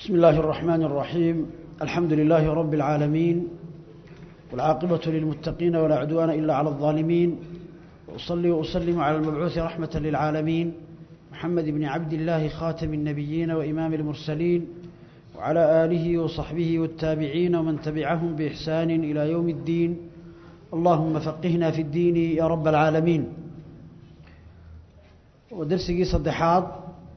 بسم الله الرحمن الرحيم الحمد لله رب العالمين والعاقبة للمتقين ولا عدوان إلا على الظالمين وأصلي وأسلم على المبعوث رحمة للعالمين محمد بن عبد الله خاتم النبيين وإمام المرسلين وعلى آله وصحبه والتابعين ومن تبعهم بإحسان إلى يوم الدين اللهم فقهنا في الدين يا رب العالمين ودرسي صدحات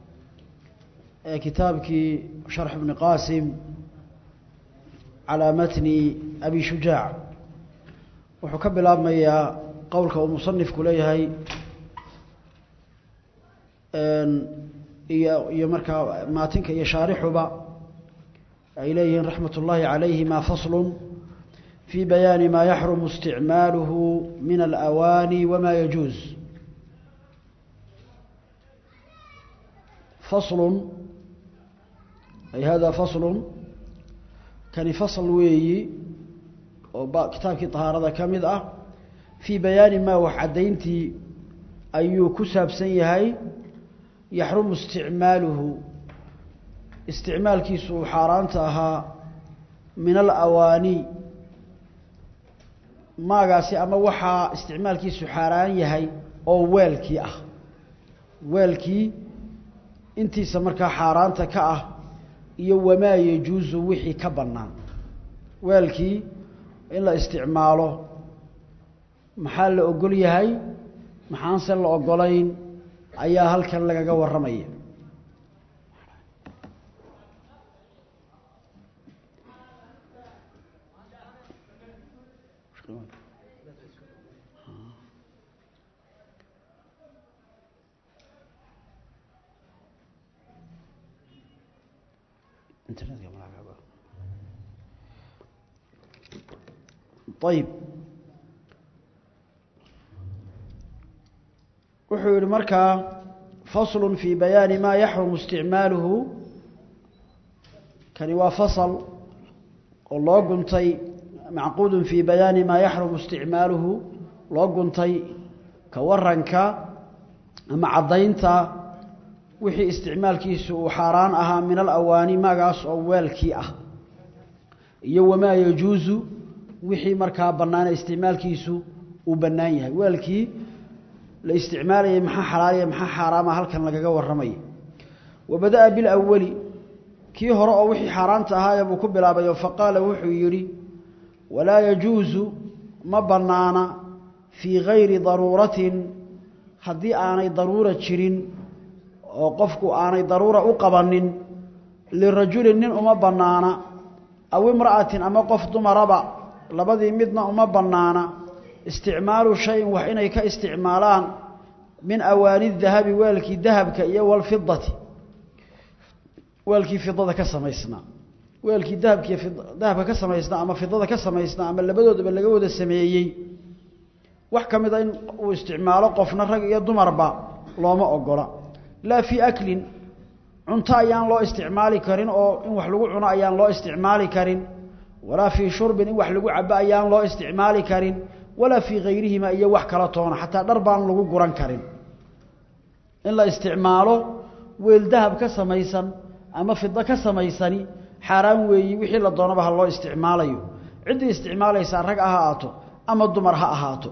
كتابك شرح ابن قاسم على متن أبي شجاع وحكب الأمية قولك ومصنف كليهي iyo markaa maatinka iyo shaarixuba ay leeyihiin raxmat ullaahi calayhima faslun fii bayaani maa yaxrumu isticmaaluhu min alawaani wamaa yajuuz faslun ay hada faslun kani fasl weeyi oo kitaabkii طahaarada ka mid ah fii bayaani maa wax caddayntii ayuu ku saabsan yahay yaxrumu isticmaaluhu isticmaalkiisu uu xaaraanta ahaa min alawaani maagaasi ama waxaa isticmaalkiisu xaaraan yahay oo weelkii ah weelkii intiisa markaa xaaraanta ka ah iyo wamaa yajuusu wixii ka bannaan weelkii in la isticmaalo maxaa la ogol yahay maxaanse la ogolayn ayaa halkan lagaga warramaya ayib wuxuu yihi markaa fasl fii bayaani maa yaxrumu isticmaaluhu kani waa fasl oo loo guntay macquud fii bayaani maa yaxrumu isticmaaluhu loo guntay ka waranka ama caddaynta wixii isticmaalkiisu uu xaaraan ahaa min alawaani magaas oo weelkii ah iyo wamaa yajuusu wixii markaa bannaane isticmaalkiisu uu bannaan yahay weelkii la isticmaalayay maxaa xalaaliya maxaa xaaraama halkan lagaga warramaya wa bada'a bilawali kii hore oo wixii xaaraanta ahaaya buu ku bilaabayo faqaala wuxuu yidhi walaa yajuusu ma bannaana fii gayri daruuratin haddii aanay daruura jirin oo qofku aanay daruura u qabanin lirajulin nin uma bannaana aw imra'atin ama qof dumaraba labadii midna uma bannaana isticmaalu shayin wax inay ka isticmaalaan min awaani dahabi weelkii dahabka iyo walfidati weelkii fidada ka samaysnaa weelkii dahabkiiy dahabka ka samaysnaa ama fidada ka samaysnaa ama labadoodaba laga wada sameeyey wax ka mid a in uu isticmaalo qofna rag iyo dumarba looma ogola laa fii aklin cunto ayaan loo isticmaali karin oo in wax lagu cuno ayaan loo isticmaali karin walaa fii shurbin in wax lagu cabo ayaan loo isticmaali karin walaa fii kayrihima iyo wax kala toona xataa dhar baan lagu guran karin in la isticmaalo weel dahab ka samaysan ama fido ka samaysani xaaraan weeyi wixii la doonaba ha loo isticmaalayo ciddii isticmaalaysaa rag ha ahaato ama dumar ha ahaato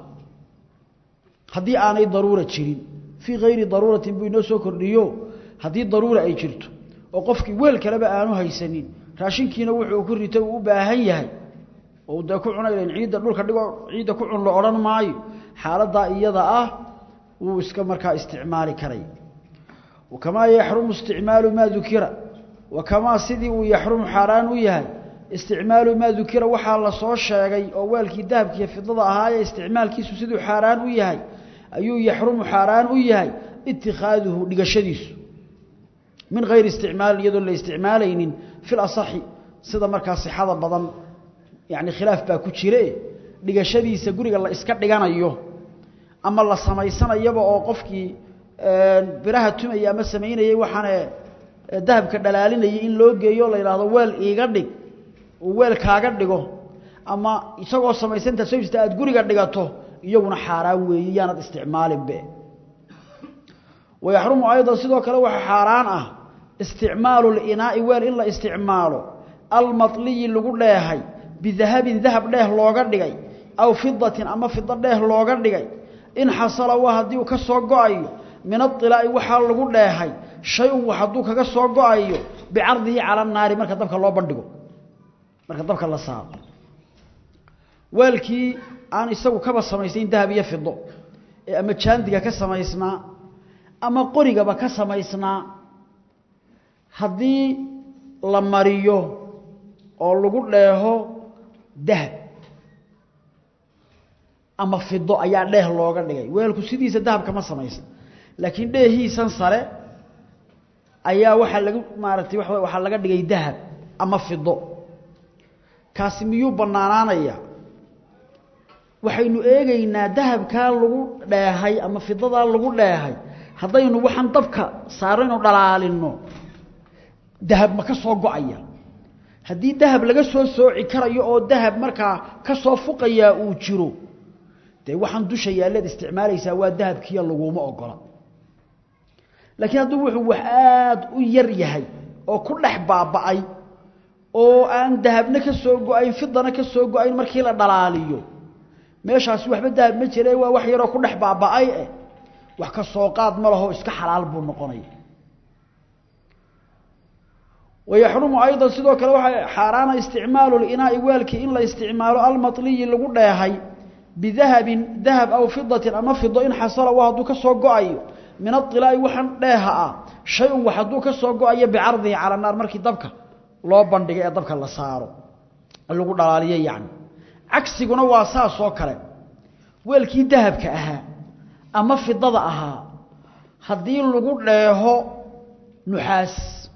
haddii aanay daruura jirin fii kayri daruuratin buu inoo soo kordhiyo haddii daruura ay jirto oo qofkii weel kaleba aanu haysanin raashinkiina wuxuu ku ritay uu u baahan yahay oo dee ku cuna ilan ciidda dhulka dhigo ciidda ku cun la odhan maayo xaaladdaa iyada ah wuu iska markaa isticmaali karay wakamaa yaxrumu isticmaalu maa dukira wakamaa sidii uu yaxrumu xaaraan u yahay isticmaalu maa dukira waxaa la soo sheegay oo weelkii dahabkiiyo fidada ahaayee isticmaalkiisu siduu xaaraan u yahay ayuu yaxrumu xaaraan u yahay itikaaduhu dhigashadiisu min hayri isticmaal iyadoo la isticmaalaynin fil asaxi sida markaa sixada badan yacni khilaaf baa ku jire dhigashadiisa guriga la iska dhiganayo ama la samaysanayaba oo qofkii biraha tumaya ama samaynayay waxaane dahabka dhalaalinayay in loo geeyo la yidhaahdo weel iiga dhig uu weel kaaga dhigo ama isagoo samaysanta soo jirta aad guriga dhigato iyaguna xaaraan weeye yaanad isticmaalinbe wayaxrumu aydan sidoo kale waxa xaaraan ah isticmaalu linaa'i weel in la isticmaalo almatliyi lagu dheehay bidahabin dahab dheeh looga dhigay aw fidatin ama fido dheeh looga dhigay in xasala waa haddii uu ka soo go-ayo min ailaa'i waxaa lagu dheehay shay-un wax hadduu kaga soo go-ayo bicardihi cala naari marka dabka loo bandhigo marka dabka la saaro weelkii aan isagu kaba samaysayn dahab iyo fido ee ama jaandiga ka samaysnaa ama qorigaba ka samaysnaa haddii la mariyo oo lagu dheeho dahab ama fido ayaa dheeh looga dhigay weelku sidiisa dahab kama samaysan laakiin dheehiisan sare ayaa waxaa lagu maaragtay waa waxaa laga dhigay dahab ama fido kaasi miyuu bannaanaanaya waxaynu eegaynaa dahabkaa lagu dheehay ama fidadaa lagu dheehay haddaynu waxaan dabka saaraynu dhalaalinno dahab ma ka soo go-aya haddii dahab laga soo sooci karayo oo dahab markaa ka soo fuqayaa uu jiro dee waxaan dusha yaalleed isticmaalaysaa waa dahabkiiya laguma ogola laakiin hadduu wuxuu wax aada u yar yahay oo ku dhex baaba'ay oo aan dahabna ka soo go-ayn fidana ka soo go-ayn markii la dhalaaliyo meeshaasi waxba dahab ma jire waa wax yaroo ku dhex baaba'ay eh wax ka soo qaad ma laho iska xalaal buu noqonaya wayaxrumu aydan sidoo kale waxaa xaaraana isticmaalu linaa'i weelkii in la isticmaalo almatliyi lagu dheehay bidahabin dahab aw fidatin ama fido in xasala waa hadduu ka soo go-ayo min ailaa'i waxaan dheeha ah shay-un wax hadduu ka soo go-ayo bicardihi cala naar markii dabka loo bandhiga ee dabka la saaro lagu dhalaaliyo yacni cagsiguna waa saas oo kale weelkii dahabka ahaa ama fidada ahaa haddii lagu dheeho nuxaas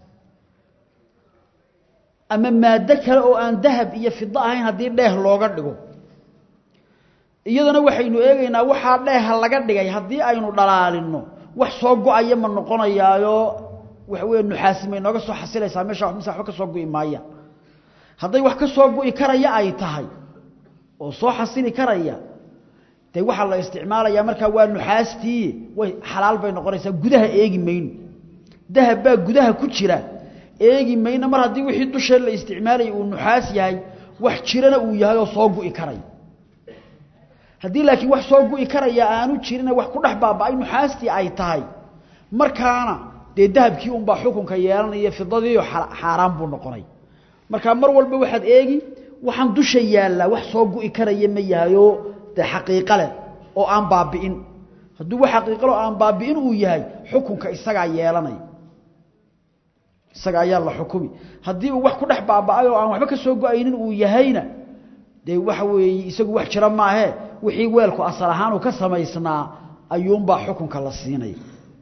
ama maaddo kale oo aan dahab iyo fido ahayn haddii dheeh looga dhigo iyadana waxaynu eegaynaa waxaa dheeha laga dhigay haddii aynu dhalaalinno wax soo go-aya ma noqonayaayo waxa weeye nuxaasi may nooga soo xasilaysaa meesha mise waxba ka soo gu'i maayaan hadday wax ka soo gu'i karaya ay tahay oo soo xasili karaya dee waxaa la isticmaalayaa markaa waa nuxaastii way xalaal bay noqonaysaa gudaha eegi mayno dahab baa gudaha ku jira eegi mayno mar haddii wixii dushee la isticmaalayay uu nuxaas yahay wax jirana uu yahay oo soo gu'i karaya haddii laakiin wax soo gu'i karaya aanu jirina wax ku dhex baaba'ay nuxaastii ay tahay markaana dee dahabkii unbaa xukunka yeelanaya fidadiiyo xaaraan buu noqonay markaa mar walba waxaad eegi waxaan dusha yaallaa wax soo gu'i karaya ma yahayoo dee xaqiiqo leh oo aan baabi'in hadduu wax xaqiiqo leh oo aan baabi'in uu yahay xukunka isagaa yeelanaya isaga ayaa la xukumi haddii uu wax ku dhex baaba'ay oo aan waxba ka soo go-aynin uu yahayna dee waxa weeye isagu wax jira maahee wixii weelku asal ahaan uu ka samaysnaa ayuunbaa xukunka la siinaya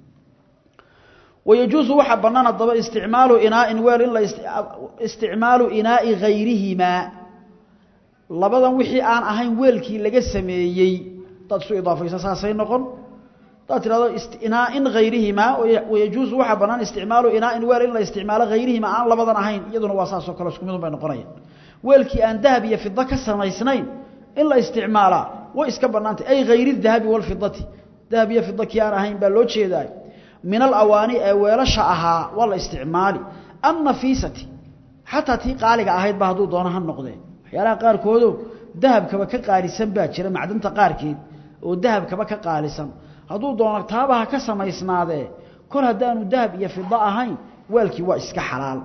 wayajuusu waxaa bannaan haddaba isticmaalu inaa'in weel in la isticmaalu inaa'i hayrihimaa labadan wixii aan ahayn weelkii laga sameeyey hadaad isu idaafaysa saasay noqon hadaad tidhahdo inaa'in hayrihimaa wayajuusu waxaa bannaan isticmaalu inaa'in weel in la isticmaalo hayrihimaa aan labadan ahayn iyaduna waa saasoo kale isku midun bay noqonayaan weelkii aan dahab iyo fido ka samaysnayn in la isticmaalaa way iska bannaantay ay hayri dahabi walfidati dahab iyo fido kii aan ahayn baa loo jeedaay min alawaani ee weelasha ahaa waa la isticmaali annafiisati xataa tii qaaliga ahayd ba hadduu doono ha noqdee waxyaalaha qaarkoodo dahabkaba ka qaalisan baa jira macdanta qaarkeed oo dahabkaba ka qaalisan hadduu doono taabaha ka samaysnaadee kol haddaanu dahab iyo fido ahayn weelkii waa iska xalaal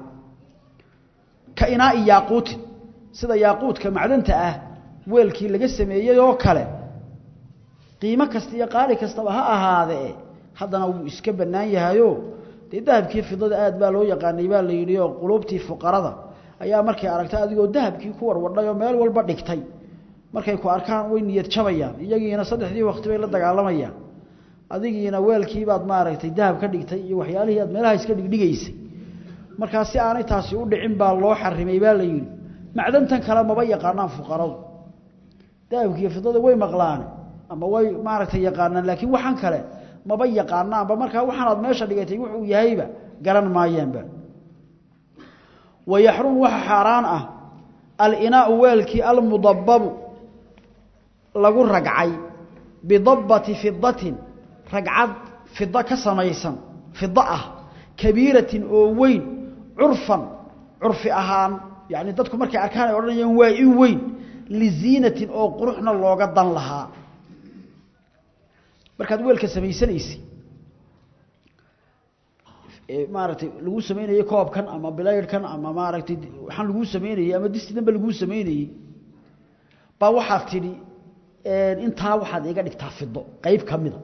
ka inaai yaaquutin sida yaaquudka macdanta ah weelkii laga sameeyey oo kale qiimo kasta iyo qaali kastaba ha ahaadee haddana wuu iska bannaan yahayo dee dahabkii fidada aad baa loo yaqaanay baa la yidhi oo quluubtii fuqarada ayaa markay aragtay adigoo dahabkii ku warwadhay oo meel walba dhigtay markay ku arkaan way niyad jabayaan iyagiina saddexdii waqti bay la dagaalamayaan adigiina weelkiibaad maaragtay dahab ka dhigtay iyo waxyaalihii aad meelaha iska dhigdhigaysay markaa si aanay taasi u dhicin baa loo xarimay baa la yidhi macdantan kale maba yaqaanaan fuqaradu dahabkiiyo fidada way maqlaane ama way maaragtay yaqaanaan laakiin waxaan kale maba yaqaanaanba markaa waxaanaad meesha dhigatay wuxuu yahayba garan maayaanba wayaxrumu waxa xaaraan ah alinaau weelkii almudababu lagu ragcay bidabbati fidatin ragcad fida ka samaysan fido ah kabiiratin oo weyn curfan curfi ahaan yani dadku markay arkaan ay odhanayaan waa i weyn liziinatin oo quruxna looga dan lahaa markaad weelka samaysanaysa maaragtay lagu samaynayey koobkan ama bilaydhkan ama maaragtay waxaan laguu samaynayey ama distidanba laguu samaynayey baa waxaad tidhi intaa waxaad iga dhigtaa fido qayb ka mida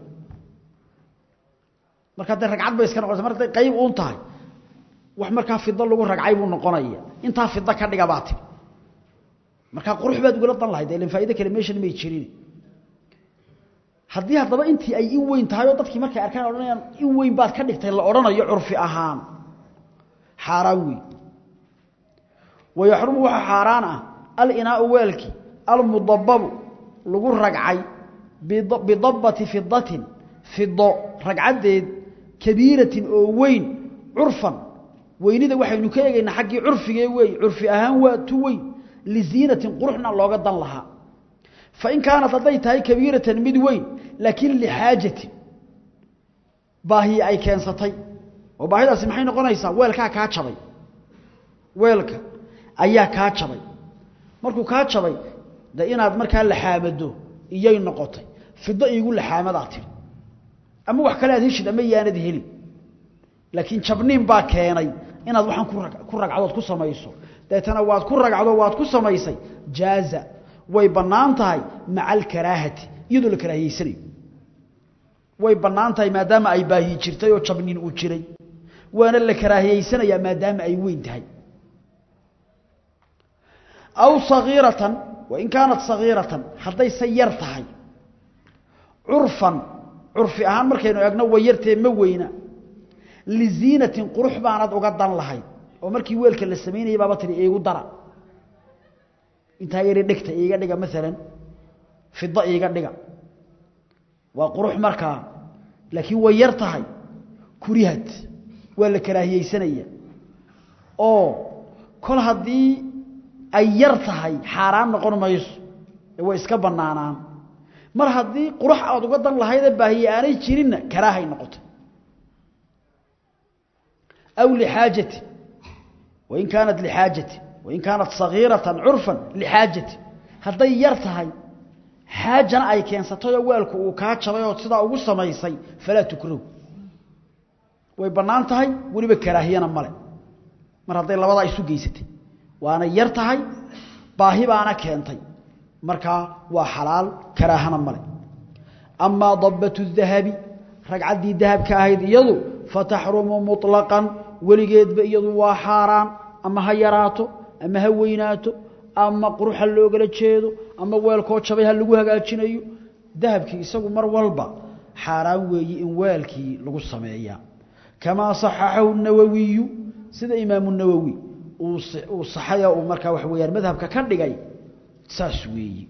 markaa dee ragcad bay iska noqonaysa mar hadday qayb uun tahay wax markaa fido lagu ragcay buu noqonaya intaa fido ka dhiga baa tidhi markaa qurux baad ugala dan lahayd ilan faa'ido kale meeshan may jirin haddii haddaba intii ay in weyn tahay oo dadkii markay arkaan odhanayaan in weyn baad ka dhigtay la odhanayo curfi ahaan xaaraan weyn wayaxrumu waxaa xaaraan ah alinaau weelkii almudababu lagu ragcay bidabbati fidatin fido ragcaddeed kabiiratin oo weyn curfan weynida waxaynu ka eegaynaa xaggii curfigee weey curfi ahaan waa tu weyn liziinatin quruxna looga dan lahaa fain kaanat hadday tahay kabiiratan mid weyn laakiin lixaajatin baahiye ay keensatay oo baahidaasi maxay noqonaysaa weelkaa kaa jabay weelka ayaa kaa jabay markuu kaa jabay de inaad markaa laxaamado iyay noqotay fido iigu laxaamadaa tiri ama wax kale aad heshid ama yaanad helin laakiin jabniin baa keenay inaad waxaan ku ragcadood ku samayso deetana waad ku ragcdo waad ku samaysay jaaza way bannaan tahay maca alkaraahati iyadoo la karaahiyeysanayo way bannaan tahay maadaama ay baahi jirtay oo jabniin uu jiray waana la karaahiyeysanayaa maadaama ay weyn tahay aw sagiiratan wain kaanat sagiiratan haddayse yar tahay curfan curfi ahaan markaynu eegno way yartee ma weyna liziinatin qurux baanad uga dan lahayd oo markii weelka la samaynayay baaba tihi iigu dara intaa yari dhigta iiga dhiga maalan fido iiga dhiga waa qurux markaa laakiin way yar tahay kurihad waa la karaahiyeysanaya oo kol haddii ay yar tahay xaaraan noqon mayso ee way iska bannaanaan mar haddii qurux aad uga dan lahaydee baahiye aanay jirinna karaahay noqotay aw lixaajati wain kaanat lixaajati wain kaanat sagiiratan curfan lixaajati hadday yar tahay xaajana ay keensatayoo weelku uu kaa jabay ood sidaa ugu samaysay falaa tukrahu way bannaan tahay weliba karaahiyana male mar hadday labadaa isu geysatay waana yar tahay baahi baana keentay markaa waa xalaal karaahana male amaa dabbatu dahabi ragcaddii dahabka ahayd iyadu fataxrumu muطlaqan weligeedba iyadu waa xaaraan ama ha yaraato ama ha weynaato ama qurux ha loogala jeedo ama weelkoo jabay ha lagu hagaajinayo dahabkii isagu mar walba xaaraan weeye in weelkii lagu sameeyaa kamaa صaxaxahu الnawawiyu sida imaamu nawowi uu saxaya uu markaa waxa weyaan madhabka ka dhigay saas weeyi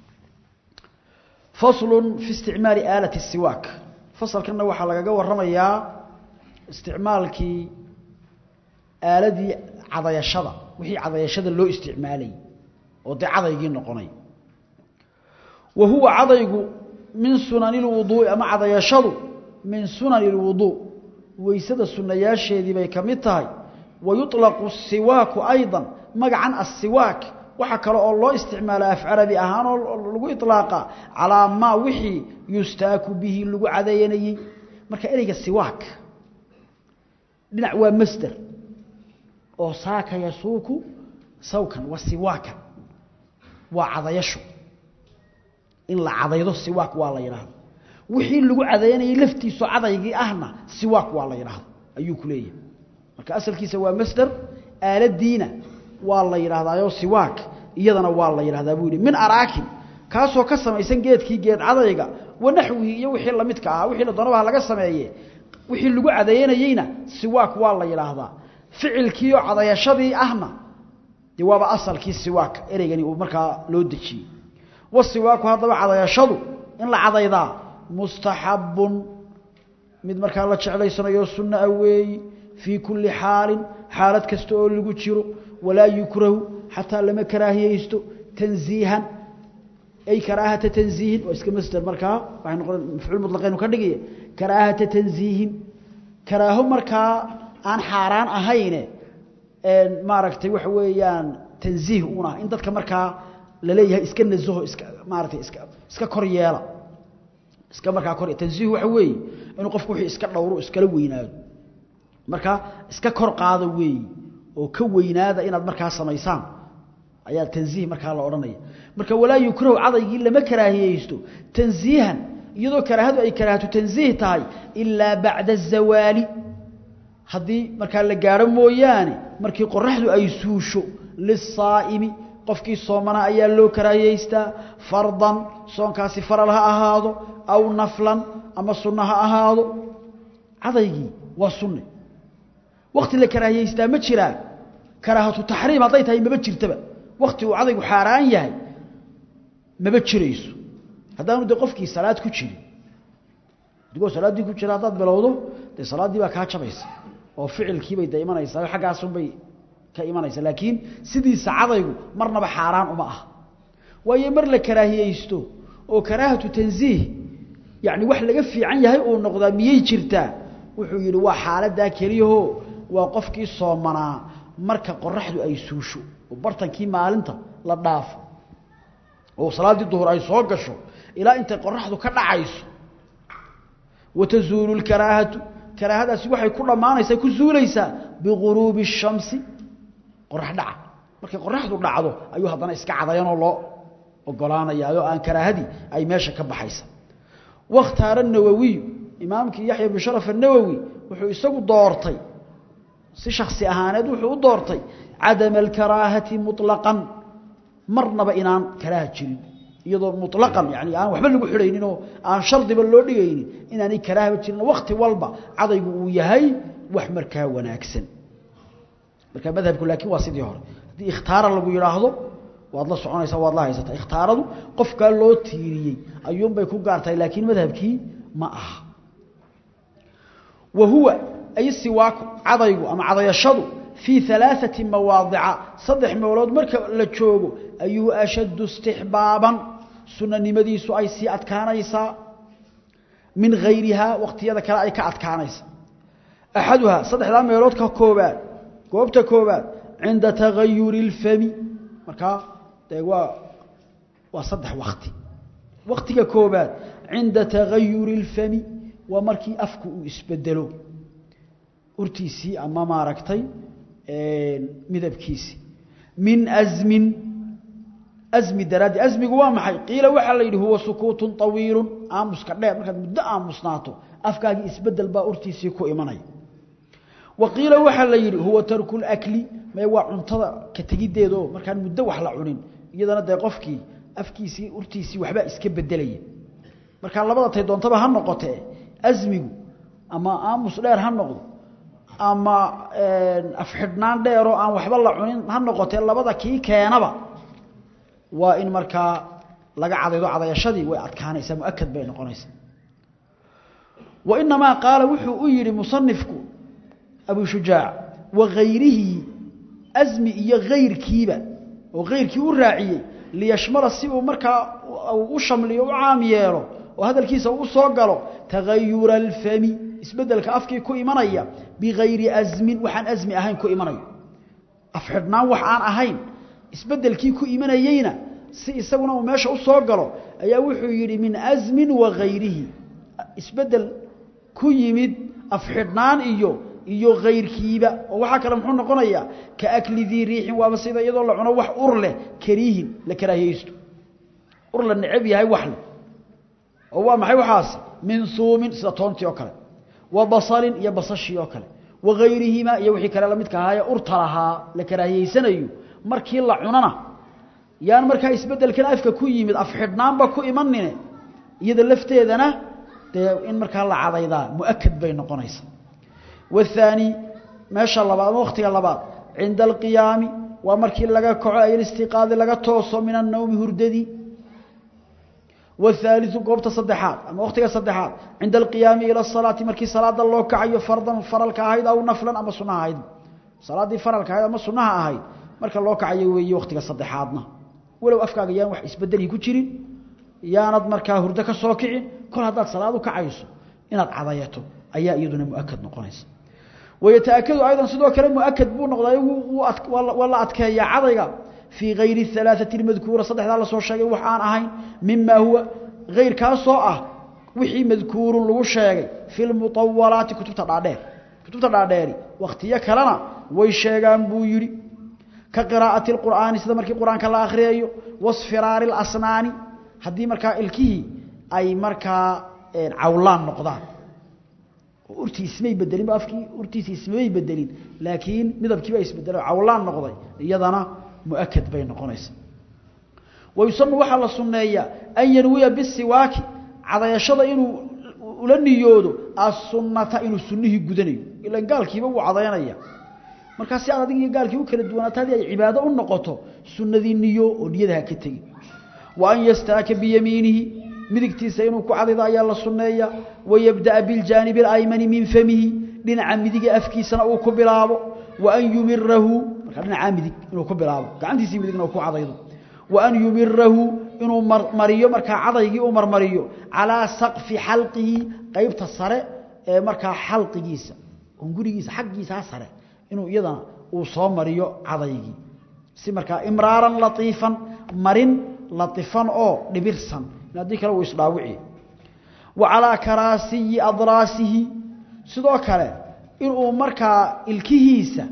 faslu fi isticmaali aalati الsiwaak fasalkanna waxaa lagaga waramayaa isticmaalkii aaladii cadayashada wixii cadayashada loo isticmaalayy oo dee cadaygii noqonay wa huwa cadaygu min sunani اlwuduu'i ama cadayashadu min sunani اlwuduu weysada sunayaasheedii bay ka mid tahay wayuطlaqu الsiwaaku ayضa magacan asiwaak waxa kale oo loo isticmaala af carabi ahaan oo lagu iطlaaqa calaa maa wixii yustaaku bihi lagu cadeeyanayey marka ereyga siwaak dhinac waa masder oo saaka yasuuku sawkan wa siwaakan waa cadayasho in la cadaydo siwaak waa la yidhaahdo wixii lagu cadeeyanayey laftiisoo cadaygii ahna siwaak waa la yidhaahdo ayuu ku leeyahay marka asalkiisa waa masder aaladiina waa la yidhaahdaayoo siwaak iyadana waa la yidhahdaa buu yidhi min araakin kaasoo ka samaysan geedkii geed cadayga wanaxwihi iyo wixii lamidka ahaa wixii la doonaba laga sameeye wixii lagu cadeeyanayeyna siwaak waa la yidhaahdaa ficilkiioo cadayashadii ahna dee waaba asalkii siwaak ereygani uu markaa loo dejiyey wasiwaaku haddaba cadayashadu in la cadaydaa mustaxabun mid markaa la jeclaysanayo sunna a weeyi fii kulli xaalin xaalad kasta oo lagu jiro walaa yukrahu xataa lama karaahiyeysto tanziihan ay karaahata tanziihin waa iska masder markaa waxay noqon mafcuul mutlaqaynu ka dhigaya karaahata tanziihin karaaho markaa aan xaaraan ahayne maaragtay waxa weeyaan tanziih uun ah in dadka markaa la leeyahay iska nasaho iska maaragtay iska iska kor yeela iska markaa kor tanziih waxa weeye inuu qofku wixii iska dhowro iskala weynaado marka iska kor qaada weeye oo ka weynaada inaad markaa samaysaan ayaa tanziih markaa la odhanaya marka walaa yukrahu cadaygii lama karaahiyeysto tanziihan iyadoo karaahadu ay karaahatu tanziih tahay ilaa bacda azawaali haddii markaa la gaadho mooyaane markii qoraxdu ay suusho lisaa'imi qofkii soomana ayaa loo karaahiyeystaa fardan soonkaasi faral ha ahaado aw naflan ama sunno ha ahaado cadaygii waa sunne wakti la karaahiyeystaa ma jiraa karaahatu taxriim hadday tahay maba jirtaba wakti uu cadaygu xaaraan yahay maba jirayso haddaanu dee qofkii salaad ku jirin adigoo salaaddii ku jira haddaad bilowdo dee salaaddii baa kaa jabaysa oo ficilkiibay de imanaysaa xaggaasunbay ka imanaysa laakiin sidiisa cadaygu marnaba xaaraan uma ah waayo mar la karaahiyeysto oo karaahatu tanziih yacni wax laga fiican yahay uu noqdaa miyay jirtaa wuxuu yidhi waa xaaladaa keliyaho waa qofkii soomanaa marka qoraxdu ay suusho oo bartankii maalinta la dhaafo oo salaaddii duhur ay soo gasho ilaa intay qoraxdu ka dhacayso watazuulu lkaraahatu karaahadaasi waxay ku dhammaanaysaa ku zuulaysaa biguruubi الshamsi qorax dhaca markay qoraxdu dhacdo ayuu haddana iska cadayanoo loo ogolaanayaayoo aan karaahadii ay meesha ka baxaysa wakhtaara nawowiyu imaamkii yaxya bn sharaf الnawowi wuxuu isagu doortay si shaksi ahaaneed wuxuu u doortay cadama alkaraahati muطlaqan marnaba inaan karaaha jirin iyadoo muطlaqan yani aan waxba lagu xidhaynin oo aan shardiba loo dhigaynin inaanay karaahaba jirin wakti walba cadaygu uu yahay wax markaa wanaagsan marka madhabku laakiin waa sidii hore haddii ikhtaara lagu yidhaahdo waad la soconaysaa waad la haysataa ikhtaaradu qofkaa loo tiiriyey ayuunbay ku gaartahay laakiin madhabkii ma aha wa huwa ay siwaaku cadaygu ama cadayashadu fii alaaثati mawaadica saddex meelood marka la joogo ayuu ashaddu istixbaaban sunanimadiisu ay sii adkaanaysaa min hayrihaa waqtiyada kale ay ka adkaanaysa axaduhaa saddexdaa meelood ka koobaad goobta koobaad cinda tagayuri اlfami markaa dee waa waa saddex wakti waktiga koobaad cinda tagayuri اlfami waa markii afku uu isbedelo urtiisii ama maaragtay midabkiisii min asmin asmi daraaddi asmigu waa maxay qiila waxaa la yidhi huwa sukuutun طawiilu aamuska dheer markaad muddo aamusnaato afkaagii isbedel baa urtiisii ku imanaya wa qiila waxaa la yidhi huwa tarku اlakli mee waa cuntada ka tegiddeeda oo markaan muddo wax la cunin iyadana dee qofkii afkiisii urtiisii waxbaa iska bedelaya markaa labada tay doontaba ha noqotee asmigu ama aamus dheer ha noqdo ama afxidhnaan dheeroo aan waxba la cunin ha noqotee labada kii keenaba waa in markaa laga cadaydo cadayashadii way adkaanaysaa muakad bay noqonaysaa wa inamaa qaala wuxuu u yidhi musanifku abu shujaac wagayrihi asmi iyo hayrkiiba oo hayrkii u raaciyey liyashmala si uu markaa u shamliyo u caam yeelo oo hadalkiisa u soo galo tagayura alfami isbedelka afkii ku imanaya bigayri asmin waxaan asmi ahayn ku imanayo afxidhnaan wax aan ahayn isbedelkii ku imanayeyna si isaguna uu meesha u soo galo ayaa wuxuu yidhi min asmin wa gayrihi isbedel ku yimid afxidhnaan iyo iyo kayrkiiba oo waxaa kale muxuu noqonayaa ka akli dii riixin waaba sida iyadoo la cuno wax ur leh kariihin la karaahiyeysto ur la necab yahay wax leh oo waa maxay waxaas min suumin sida toontii oo kale wa basalin iyo basashii oo kale wa gayrihimaa iyo wixii kale lamidka ahaayee urta lahaa la karaahiyeysanayo markii la cunana yaan markaa isbedelkan afka ku yimid afxidhnaanba ku imanine iyada lafteedana dee in markaa la cadaydaa muakad bay noqonaysaa waathaani meesha labaad ama wakhtiga labaad cinda alqiyaami waa markii laga kaco ay listiqaadi laga tooso min annawmi hurdadii والثالث قوبته صدحات اما وقتها صدحات عند القيام الى الصلاه مركي صلاه لو كعيو فرضا فرلك اهيد او نفلا اما سنه اهيد صلاه فرلك اهيد اما سنه اهيد marka loo kacayo weeyo waqtiga saddexaadna walow afkaaga yaan wax isbedeli ku jirin yaanad markaa hurdo ka soo kicin kol haddaad salaad u kacayso inaad cadayato ayaa iyaduna muakad noqonaysa ويتأكد أيضا سيدو كلام مؤكد بو نقضاي ولا أتكيا عضيغا في غير الثلاثة المذكورة صدح الله سو شيغي وحان أهين مما هو غير كاسو أه وحي مذكور لو شيغي في المطولات كتبت دادير كتبت داديري وقتيه كلنا way sheegaan buu yiri ka qiraa'ati alqur'aan sida markii quraanka la akhriyo wasfiraar alasnaani hadii markaa ilkihi ay markaa cawlaan noqdaan urti ismay bedelin afkii urtiisi ismay bedelin laakiin midabkii baa isbedelay cawlaan noqday iyadana muakkad bay noqonaysaa wayusannu waxa la sunneeyaa an yanwiya bisiwaaki cadayashada inuu ula niyoodo as-sunnata inuu sunnihi gudanayo ila gaalkiiba uu cadaynaya marka si aad adiga gaalkii u kala duwanaatay ay cibaado u noqoto sunnadii niyo oo niyada ka tagi wa an yastaaka bi yaminihi midigtiisa inuu ku cadaydo ayaa la sunneeya wayabda bil janib al aymani min famihi dhinaca midiga afkiisana uu ku bilaabo wa an yumirahu marka dhinaca midig inuu ku bilaabo gacantiisa midigna uu ku cadaydo wa an yumirahu inuu mariyo marka cadaygii uu marmariyo ala saqfi halqihi qaybta sare ee marka halqigiisa gurigiisa xaqiisa sare inuu iyadana uu soo mariyo cadaygii si marka imraaran latiifan marin latifan oo dhibirsan hadii kale uu isdhaawici wa ala karasiyi adrasihi sidoo kale inuu markaa ilkihiisa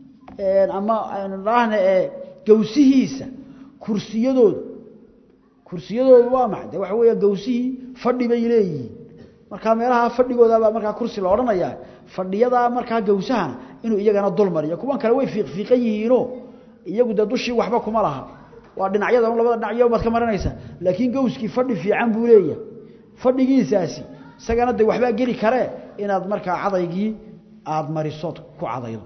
ama raahna ee gawsihiisa kursiyadooda kursiyadoodu waa maxay waxa weeye gawsihii fadhi bay leeyihiin marka meelaha fadhigooda baa marka kursi la oranaya fadhiyada marka gawsahana inuu iyagana dul mariyo kuwan kale way fiiqfiiqan yihiino iyagu da dushii waxba kuma laha waa dhinacyada labada dhinacyo baad ka marinaysa laakiin gawskii fadhi fiican buu leeyahay fadhigiisaasi isagana de waxba geli kare inaad marka cadaygii aad marisood ku cadaydo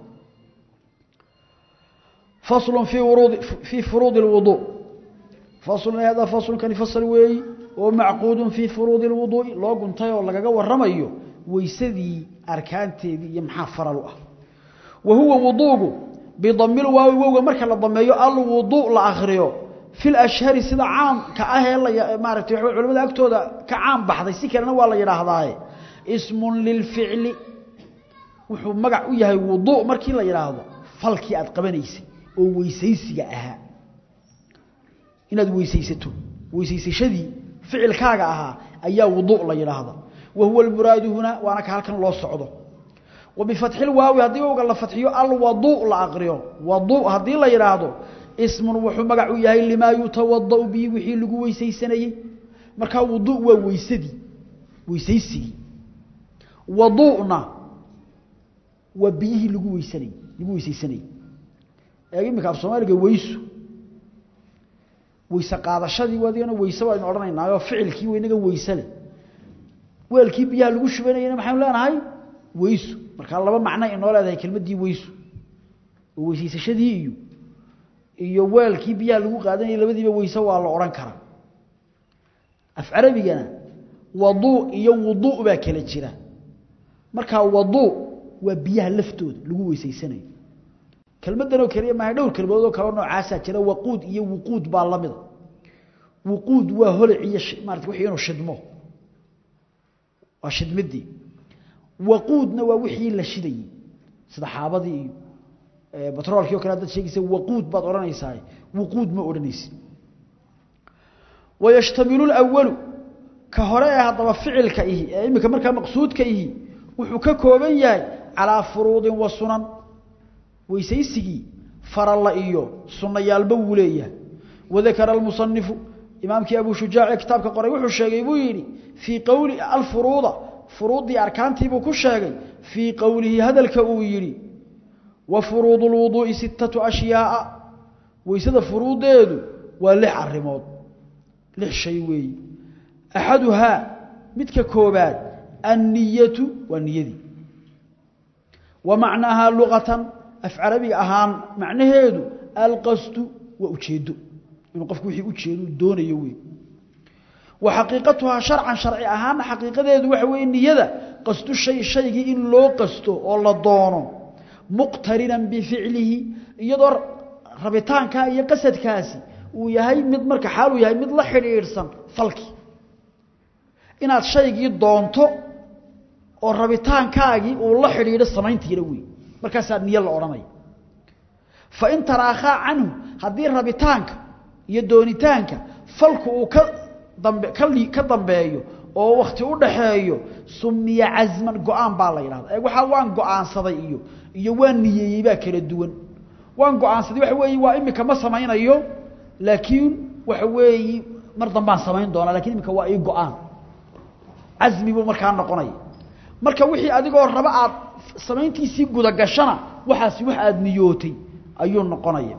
فصل في ورود في فروض الوضوء فصل هذا فصل كان فصل وي ومعقود في فروض الوضوء لو قنتي oo lagaga waramayo weysadii arkaanteedii iyo maxaa faral u ah وهو وضوء بضم الواو واو marka la dameeyo al wudu la akhriyo fil ashhar sida caam ka ah la maartay culimada agtooda ka caam baxday si kalena waa la yiraahdaa ismun lil fi'li wuxuu magac u yahay wudu markii la yiraahdo falkii aad qabanaysay oo weysaysiga ahaa inaad weysaysato weysaysashadii ficilkaaga ahaa ayaa wudu la yiraahdo وهو المراد هنا وانا كهلكن لو سocdo وبفتح الواو hadii uu la fatxiyo al wudu la aqriyo wudu hadii la yiraahdo ismun wuxuu magac u yahay lima yutawadda bi wixii lagu weysaysanayay marka wudu waa weysadii weysaysigii wuduuna wa bihi lagu weysanay lagu weysaysanay eegi marka Soomaaliga weysu weysa qaadashadii wadiyana weysa waa in oranaynaa ficilkii weynaga weysale weelkii biyaha lagu shubanayna maxaan leenahay weysu marka laba macno inoo leedahay kelmadii weysu oo weysiisashadii iyo iyo weelkii biyaha lagu qaadanayay labadiiba weysa waa la oran karaa af carabigana wadu iyo wudu baa kala jira marka wadu waa biyaha laftooda lagu weysaysanayo kelmadan oo kaliya ma dhowr kelmadood oo kala noocaas jira waquud iyo wuquud baa lamid wuquud waa holac iyo maartay wixii inuu shidmo waa shidmidii waquudna waa wixii la shidayay sida xaabadii iyo batroolkii oo kale dad sheegaysa waquud baad oranaysaa wuquud ma oranaysid ويشتمل الأول كهراء هذا فعل كإيه إما كمركا مقصود كإيه وحكا ياي على فروض وسنن ويسيسي فر الله إيو سنة يالبولية وذكر المصنف إمامك أبو شجاع كتابك قرأي وحو الشيغي بويري في قول الفروض فروض أركانتي بو كشيغي في قوله هذا الكويري وفروض الوضوء ستة أشياء ويسد فروض يدو ولح الرموض لح شيء وي أحدها متك كوبات النية والنية ومعناها لغة أفعربي أهان معنى هيدو القصد وأجيدو إنه قفك وحي أجيدو دون يوي وحقيقتها شرعا شرعي أهان حقيقة هيدو وحوي النية قصد الشيء الشيء إن لو قصده والله دونه مقترنا بفعله يدر ربطان كا iyo qasadkaasi uu yahay mid marka xaal uu yahay mid la xiriirsan falki inaad shaygii doonto oo rabitaankaagi uu la xiriiro samayntiina weey markaasaa niyo la odhanaya fain taraakhaa canhu haddii rabitaanka iyo doonitaanka falku uu ka dambe ka dambeeyo oo wakti u dhaxeeyo sumiya casman go-aan baa la yidhahda ee waxaa waan go-aansaday iyo iyo waan niyeeyey baa kala duwan waan go-aansaday waxa weeye waa imika ma samaynayo laakiin waxa weeye mar dambaan samayn doonaa lakin imika waa ii go-aan casmi buu markaa noqonaya marka wixii adigoo raba aad samayntiisii gudagashana waxaasi wax aada niyootay ayuu noqonaya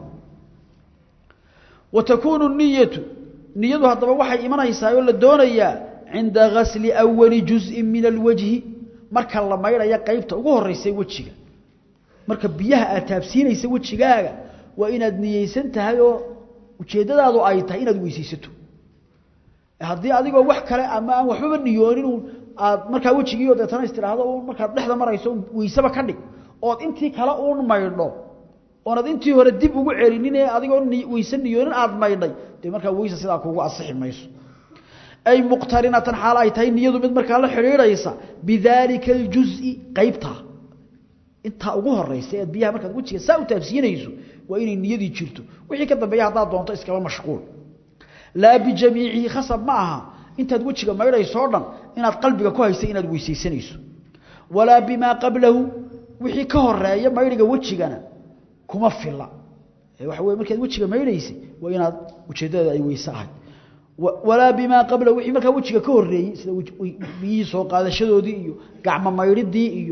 wa takuunu niyatu niyadu haddaba waxay imanaysaa oo la doonayaa cinda gasli awali juz'in min alwajhi marka la maydhaya qeybta ugu horeysa wejiga marka biyaha aad taabsiinaysa wejigaaga waa inaad niyeysan tahay oo ujeeddadaadu ay tahay inaad weysaysato haddii adigoo wax kale ama aan waxbaba niyoonin aad markaa wejigii deetana is tidhaahdo markaad dhexda marayso weyseba ka dhig ood intii kale uun maydho oonad intii hore dib ugu celinin ee adigoo weyse niyoonin aad maydhay dee markaa weyse sidaa kuugu asixi mayso ay muqtarinatan xaal ay tahay niyadu mid markaa la xidhiidhaysa bidaalika aljuzi qaybtaa intaa ugu horeysa ead biyaha markaad wejiga saa u taabsiinayso waa inay niyadii jirto wixii ka dambeeya haddaad doonto iskaba mashquul laa bijamiicihi khasab ma aha intaad wejiga maydhayso o dhan inaad qalbiga ku haysa inaad weysaysanayso walaa bimaa qablahu wixii ka horeeya maydhiga wejigana kuma fila waxa wey markaad wejiga maydhaysay waa inaad ujeeddada ay weyse ahay walaa bimaa qablahu wixii markaa wejiga ka horeeyey sida biyihii soo qaadashadoodii iyo gacmo maydhidii iyo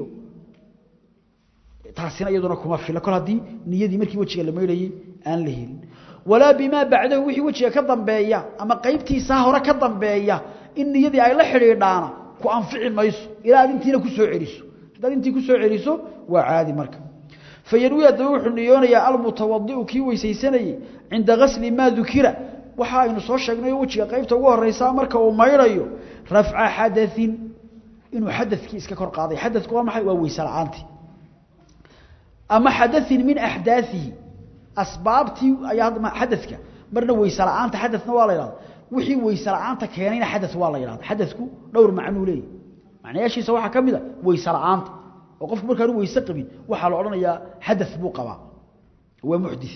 taasina iyaduna kuma fila kol haddii niyadii markii wejiga la maydhayey aan la helin walaa bimaa bacdahu wixii wejiga ka dambeeya ama qaybtiisaa hore ka dambeeya in niyadii ay la xidhiidhaana ku anfici mayso ilaa aad intiina ku soo celiso haddaad intii ku soo celiso waa caadi marka fayanwi haddaba wuxuu niyoonayaa almutawadiu kii weysaysanayey cinda gasli maa dukira waxa aynu soo sheegnay oo wejiga qaybta ugu horeysa marka uu maydhayo rafca xadain inuu xadakii iska kor qaaday xadku waa maxay waa weyse la-aantii ama xadain min axdaaihi asbaabtii ayaa xadaka marna weyse la-aanta xadana waa la yhahda wixii weyse la-aanta keenayna xada waa la yhahda xadku dhowr macnuu leeyahy macnayaashiisa waxaa ka mid a weyse la-aanta oo qofku markaanu weyse qabin waxaa la odhanayaa xada buu qabaa waa muxdi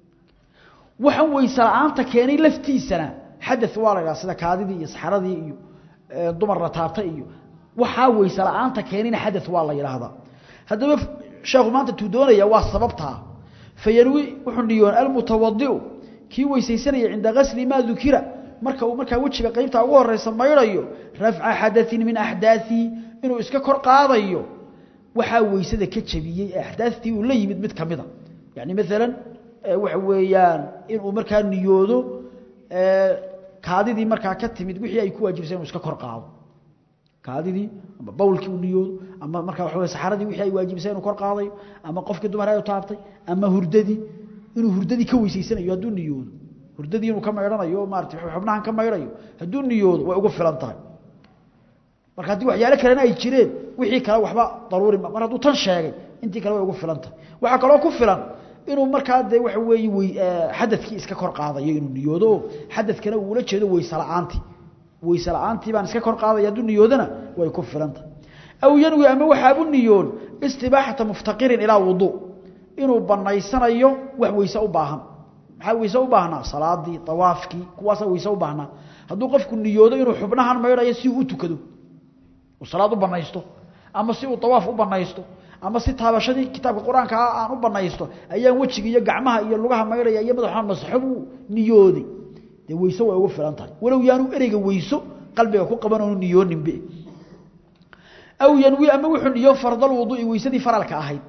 waxaan weyse la-aanta keenay laftiisana xada waa la yhahda sida kaadidii iyo saxaradii iyo dumarna taabta iyo waxaa weyse la-aanta keenayna xada waa la yidhaahdaa haddaba sheekhu maanta tuu doonaya waa sababtaa fayanwi wuxuu niyoon almutawadiu kii weysaysanaya cinda gasli maa dukira marka uu markaa wejiga qaybtaa ugu horeysa maydhayo rafca xadain min axdaaihi inuu iska kor qaadayo waxaa weysada ka jabiyey ee axdaastii uu la yimid mid kamida yani maalan waxa weeyaan inuu markaa niyoodo kaadidii markaa ka timid wixii ay ku waajibsay inuu iska kor qaado kaadidii ama bawlkii uu niyoodo ama markaa waxa wey saxaradii wixii ay waajibsay inuu kor qaadayo ama qofkii dumar ay taabtay ama hurdadii inuu hurdadii ka weysaysanayo hadduu niyoodo hurdadii inuu ka maydhanayo oo maarata xubnahan ka maydhayo hadduu niyoodo way ugu filan tahay marka haddii waxyaalo kalena ay jireen wixii kale waxba daruuri mar hadduu tan sheegay intii kale way ugu filan tahay waxaa kaloo ku filan inuu markaa dee waxa weeye xadadkii iska kor qaadayo inuu niyoodo oo xadadkana uula jeedo weyse la-aantii weyse la-aantii baan iska kor qaadaya hadduu niyoodana way ku filan tahay aw yanwi ama waxaabu niyoon istibaaxata muftaqirin ilaa wuduu inuu banaysanayo wax weyse u baahan maxaa weyse u baahnaa salaadii awaafkii kuwaasa weyse u baahnaa hadduu qofku niyoodo inuu xubnahan maydhayo si uu u tukado uu salaad u banaysto ama si uu awaaf u banaysto ama si taabashadii kitaabka qur-aanka aan u banaysto ayaan wejiga iyo gacmaha iyo lugaha maydhaya iyo madaxa masaxo buu niyooday dee weyse way ugu filan tahay walow yaanu ereyga weyso qalbiga ku qaban oonu niyooninbe aw yanwi ama wuxuu niyo fardal wuduui weysadii faralka ahayd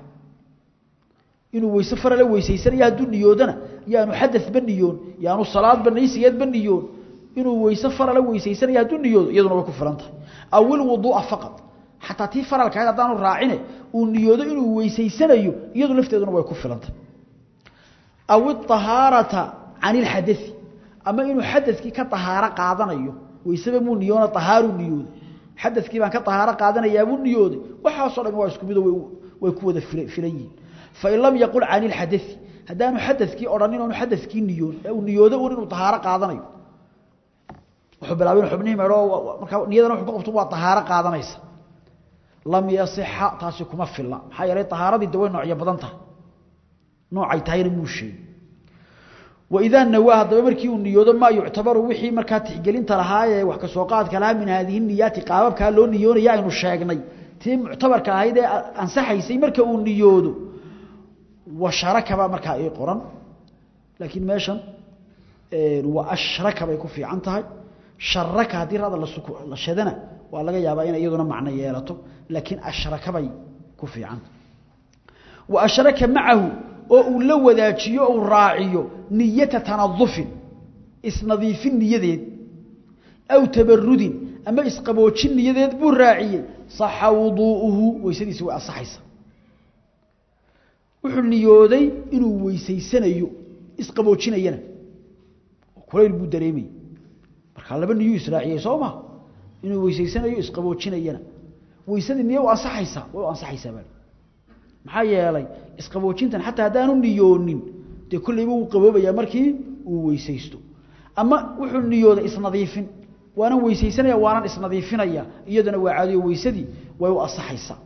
inuu weyse farala weysaysanaya hadduu niyoodana yaanu xadaba niyoon yaanu salaad banaysigeedba niyoon inuu weyse farala weysaysanaya hadduu niyoodo iyaduna way ku filan tahay aw ilwuduua faqad xataa tii faralka ahayd haddaanu raacine uu niyoodo inuu weysaysanayo iyadu lafteeduna way ku filan tahay aw iطahaarata can ilxadai ama inuu xadakii ka ahaaro qaadanayo weyseba muu niyoona ahaaru niyooday xadakii baan ka ahaaro qaadanayaabuu niyooday waxaasoo dham waa isku mido way ku wada filan yihiin fain lam yaqul can ilxadai haddaanu xadakii odhanin oonu xadakii niyoon ee uu niyoodo un inuu ahaaro qaadanayo wuxuu bilaabay inu xubnihii meedho markaa niyadana wuxuu ka qabto waa ahaaro qaadanaysa lam yasixa taasi kuma filla maxaa yeelay tahaaradii de way noocyo badan tahay noocay tahayna muu sheegi waidaa nawaa haddaba markii uu niyoodo maa yuctabaru wixii markaa tixgelinta lahaayee wax kasoo qaadka lahaa min haadihi niyaati qaababkaa loo niyoonaya aynu sheegnay tii muctabarka ahayd ee ansaxaysay marka uu niyoodo washarakabaa markaa ii qoran laakiin meeshan wa ashraka bay ku fiican tahay sharaka haddii rada la shadana waa laga yaabaa inay iyaduna macno yeelato laakiin ashraka bay ku fiicanta wa ashraka macahu oo uu la wadaajiyo uu raaciyo niyata tanadufin isnadiifin niyadeed aw tabarudin ama isqaboojin niyadeed buu raaciyey saxa wuduu'uhu weysadiisi way asaxaysa wuxuu niyooday inuu weysaysanayo isqaboojinayana kulayl buu dareemayey markaa laba niyuu israaciyey soo ma inuu weysaysanayo isqaboojinayana weysadii niyo u ansaxaysaa way u ansaxaysaa baa maxaa yeelay isqaboojintan xataa haddaanu niyoonin dee kollayba wuu qaboobayaa markii uu weysaysto ama wuxuu niyooday isnadiifin waanan weysaysanaya waanan isnadiifinaya iyadana waa caadiyo weysadii way u ansaxaysaa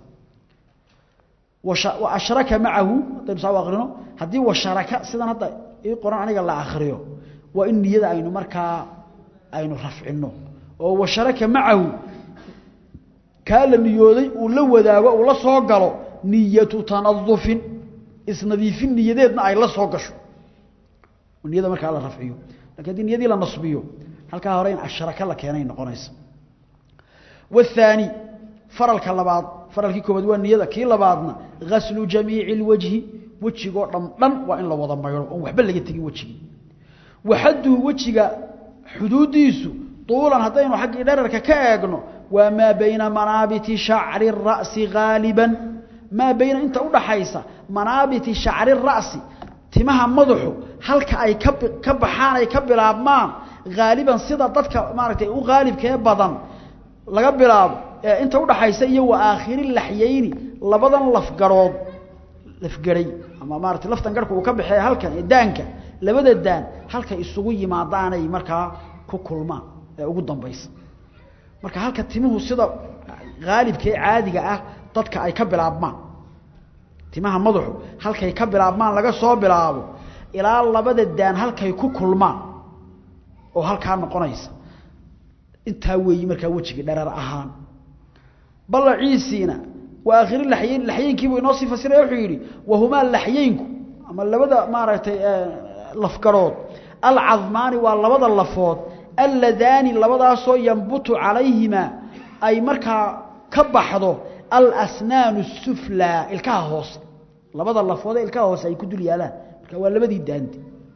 wa ashraka macahu haddaynu saa u akrino haddii washaraka sidan hadda ii qoran aniga la akriyo waa in niyada aynu markaa aynu rafcino oo washaraka macahu kaa la niyooday uu la wadaago uu la soo galo niyatu tanadufin isnadiifin niyadeedna ay la soo gasho niyada markaa la rafciyo lakin haddii niyadii la nasbiyo halkaa hore in ashraka la keenay noqonaysa waathaani faralka labaad faralkii koobaad waa niyada kii labaadna gaslu jamiici lwajhi wejigoo dham dhan waa in la wada maydho oon waxba laga tegin wejigii waxaduhu wejiga xuduuddiisu tuulan haddaynu xaggii dherarka ka eegno waa maa bayna manaabiti shacri ra'si haaliban maa bayna inta udhaxaysa manaabiti shacri ra'si timaha madaxu halka ay ka baxaan ay ka bilaabmaan haaliban sida dadka maaragtay u haalibkee badan laga bilaabo ee inta udhaxaysa iyo wa aakhiri laxyayni labadan lafgarood lafgaray ama maarata laftan garhka uu ka baxeeya halkan ee daanka labada daan halkay isugu yimaadaanay markaa ku kulmaan ee ugu dambaysa marka halka timuhu sida haalibkee caadiga ah dadka ay ka bilaabmaan timaha madaxu halkay ka bilaabmaan laga soo bilaabo ilaa labada daan halkay ku kulmaan oo halkaa noqonaysa intaa weeyi markaa wejigii dharar ahaan balaciisiina waa aakhiri laxyayn laxyaynkiibuu inoo sii fasiraya wuxuu yidhi wahumaa laxyaynku ama labada maaragtay lafgarood alcadmaani waa labada lafood alladaani labadaasoo yambutu calayhimaa ay markaa ka baxdo alasnaanu suflaa ilkaha hoose labada lafood ee ilkaha hoose ay ku dul yaalaan marka waa labadii daandi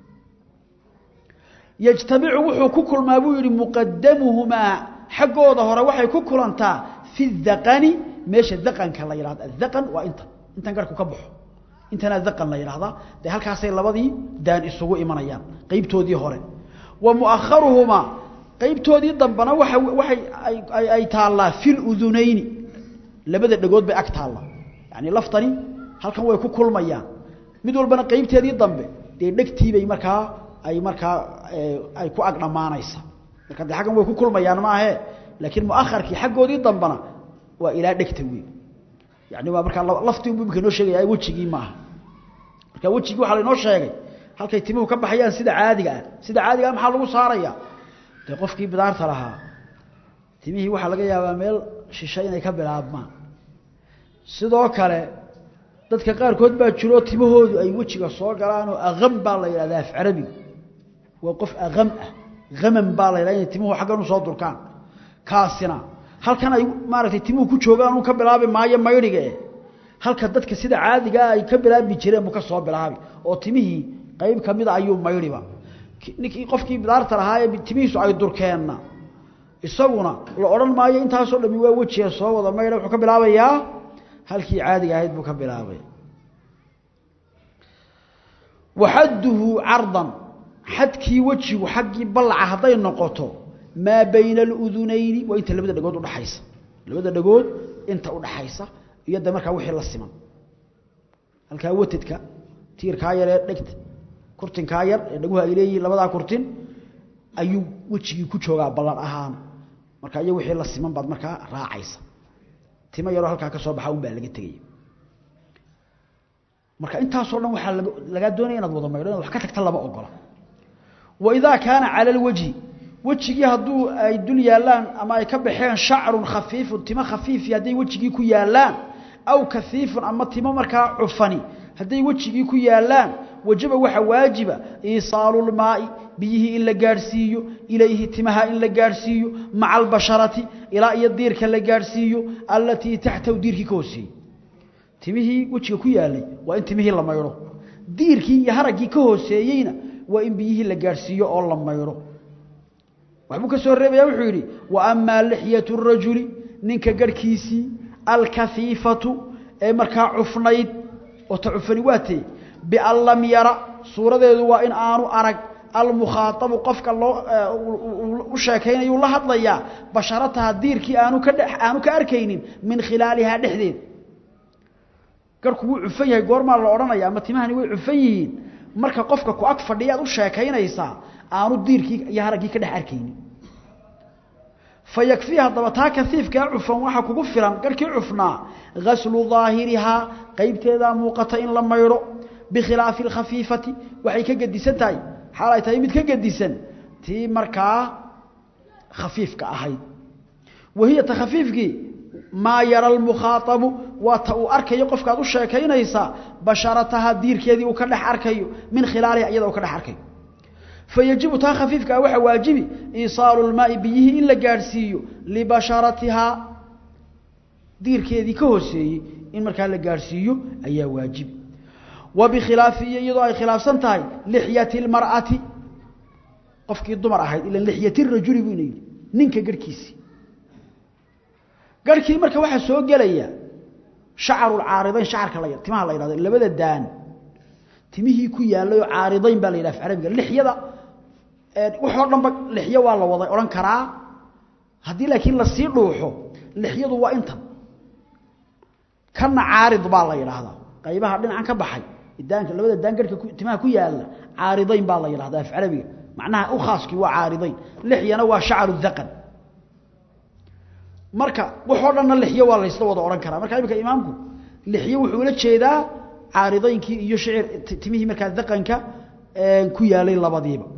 yajtamicu wuxuu ku kulmaa buu yidhi muqadamuhumaa xaggooda hore waxay ku kulantaa fi daqani meesha daqanka la yidhahdo adaqan waa intan intan garhku ka baxo intana daqan la yidhahdaa dee halkaasay labadii daan isugu imanayaan qeybtoodii hore wa mu'akharuhumaa qeybtoodii dambena waa waxay ay taallaa fi ludunayni labada dhagood bay ag taalla yani laftani halkan way ku kulmayaan mid walbana qeybteedii dambe dee dhegtiibay markaa ay markaa ay ku ag dhammaanaysa marka de aggan way ku kulmayaan maahe laakiin muaharkii xaggoodii dambena waa ilaa dhegta wey yani waa markaa laftii bu imika inoo sheegaya wejigii maaha marka wejigii waxaa lainoo sheegay halkay timuhu ka baxayaan sida caadiga ah sida caadiga ah maxaa lagu saaraya dee qofkii bidaarta lahaa timihii waxaa laga yaabaa meel shisha inay ka bilaabmaan sidoo kale dadka qaarkood baa jiroo timahoodu ay wejiga soo galaanoo aqam baa la yidhahda af carabiga waa qof aqam ah aman baa la yidhahda inay timuhu xaggan usoo durkaan kaasina halkan ay maaragtay timuhu ku joogaan uu ka bilaabi maayo maydhiga eh halka dadka sida caadigaa ay ka bilaabi jireen buu ka soo bilaabi oo timihii qayb ka mida ayuu maydhiba ninkii qofkii bidaarta lahaa ee timihiisu ay durkeenna isaguna la odhan maayo intaasoo dhami waa wejiga soo wada maydha wuxuu ka bilaabayaa halkii caadiga ahayd buu ka bilaabay waxadduhu cardan xadkii wejigu xaggii ballaca hadday noqoto maa bayna aludunayni waa inta labada dhagood udhaxaysa labada dhagood inta udhaxaysa iyo de markaa wixii la siman halkaa watadka tiirkaa yar ee dhegta kurtinkaa yar ee dhaguhu ay leeyihiin labadaa kurtin ayuu wejigii ku joogaa ballan ahaan marka iyo wixii la siman baad markaa raacaysa timo yaroo halkaa ka soo baxa un baa laga tegaya marka intaasoo dhan waxaa lagaa doonaya inaad wada maydho inaad wax ka tagta lama ogola wa idaa kaana cala alwajhi wejigii hadduu ay dul yaallaan ama ay ka baxeen shacrun khafiifun timo khafiifi hadday wejigii ku yaallaan aw kaiifun ama timo markaa cufani hadday wejigii ku yaallaan wajaba waxa waajiba iisaalulmaai biyihii in la gaadhsiiyo ilayhi timaha in la gaadhsiiyo maca albasharati ilaa iyo diirka la gaadhsiiyo allatii taxtahu diirkii ka hooseeyey timihii wejiga ku yaalay waa in timihii la maydho diirkii iyo haraggii ka hooseeyeyna waa in biyihii la gaadhsiiyo oo la maydho waxbuu ka soo reebaya wuxuu yidhi wa amaa lixyatu rajuli ninka garhkiisii alkafiifatu ee markaa cufnayd oo ta cufani waa tee bian lam yara suuradeedu waa in aanu arag almukhaaabu qofka loo u sheekaynayu la hadlayaa basharataha diirkii aanu ka aanu ka arkaynin min khilaalihaa dhexdeed garhku wuu cufan yahay goormaa la odhanaya ama timahani way cufan yihiin marka qofka ku ag fadhiyaad u sheekaynaysaa aanu diirkii iyo haraggii ka dhex arkaynin fayakfii haddaba taa kaiifkaa cufan waxaa kugu filan garhkii cufnaa gaslu daahirihaa qaybteedaa muuqata in la maydho bikhilaafi alkhafiifati waxay ka gedisan tahay xaal ay tahay mid ka gedisan tii markaa khafiifka ahayd wahiya ta khafiifkii maa yara almukhaaabu waa ta uu arkayo qofkaad u sheekaynaysaa basharataha diirkeedii uu ka dhex arkayo min khilaaliha iyada uu ka dhex arkayo fayajibu taa khafiifkaa waxaa waajibi iisaalu lmaai biyihii in la gaadhsiiyo libasharatihaa diirkeedii ka hooseeyey in markaa la gaadhsiiyo ayaa waajibi wa bikhilaafi iyo iyadoo ay khilaafsan tahay lixyati lmar'ati qofkii dumar ahayd ila lixyati rajuli buu ina yidhi ninka garhkiisii garhkii marka waxaa soo gelaya shacarulcaaridayn shacarka la timaha la yidhahdo labada daan timihii ku yaalay oo caaridayn baa la yidhaha af carabiga lixyada waxoo dhanba lixyo waa la wada odhan karaa haddii laakiin lasii dhuuxo lixyadu waa intan kana caarid baa la yidhaahdaa qaybaha dhinacan ka baxay daanka labada daan garhka timaha ku yaala caaridayn baa la yidhahdaa af carabiga macnaha u khaaskii waa caaridayn lixyana waa shacaru dhaqan marka waxoo dhanna lixyo waa laysla wada odhan karaa marka imika imaamku lixyo wuxuu ula jeedaa caaridaynkii iyo shicir timihii markaa dhaqanka ku yaalay labadiiba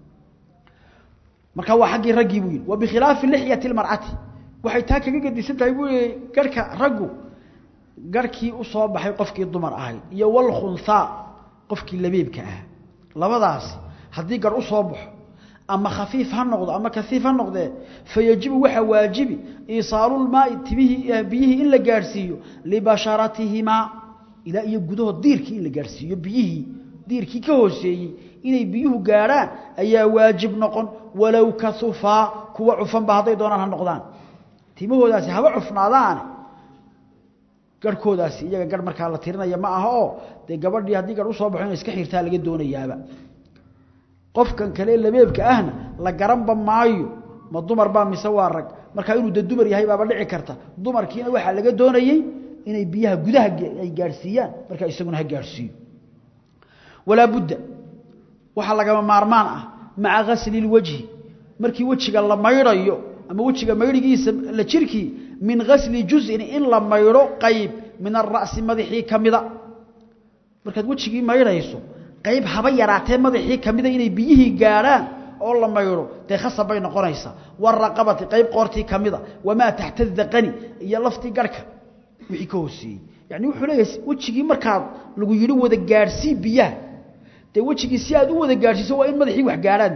marka waa xaggii raggii buu yidhi wa bikhilaafi lixyati lmar'ati waxay taa kaga gedisan tahay buu yihi garhka raggu garhkii u soo baxay qofkii dumar ahayd iyo walkhunhaa qofkii labeebka ahaa labadaasi haddii garh u soo baxo ama khafiif ha noqdo ama kaiif ha noqdee fayajibu waxaa waajibi iisaalulmaai timihii biyihii in la gaadhsiiyo libasharatihimaa ilaa iyo gudahood diirkii in la gaadhsiiyo biyihii diirkii ka hooseeyey inay biyuhu gaadhaan ayaa waajib noqon walow kaufaa kuwa cufanba hadday doonaan ha noqdaan timahoodaasi haba cufnaadaane garhkoodaasi iyaga garh markaa la tirinaya ma aha oo dee gabadhii haddii garh usoo baxo inay iska xirtaa laga doonayaaba qofkan kale labeebka ahna la garanba maayo ma dumar baa mise waa rag markaa inuu de dumar yahay baaba dhici karta dumarkiina waxaa laga doonayey inay biyaha gudaha ay gaadhsiiyaan markaa isaguna ha gaadhsiiyo walaa budda waxaa lagama maarmaan ah maca gasli lwajhi markii wejiga la maydhayo ama wejiga maydhigiisa la jirkii min gasli juzin in la maydho qayb min ara'si madaxii ka mida markaad wejigii maydhayso qayb haba yaraatee madaxii ka mida inay biyihii gaadhaan oo la maydho dee khasab bay noqonaysaa waraqabati qayb qoortii ka mida wamaa taxta daqani iyo laftii garhka wixii ka hooseeyey yani wuxuu leeyahay wejigii markaad lagu yidhi wada gaadhsii biyaha dee wejigii si aad u wada gaadhsiiso waa in madaxii wax gaadhaan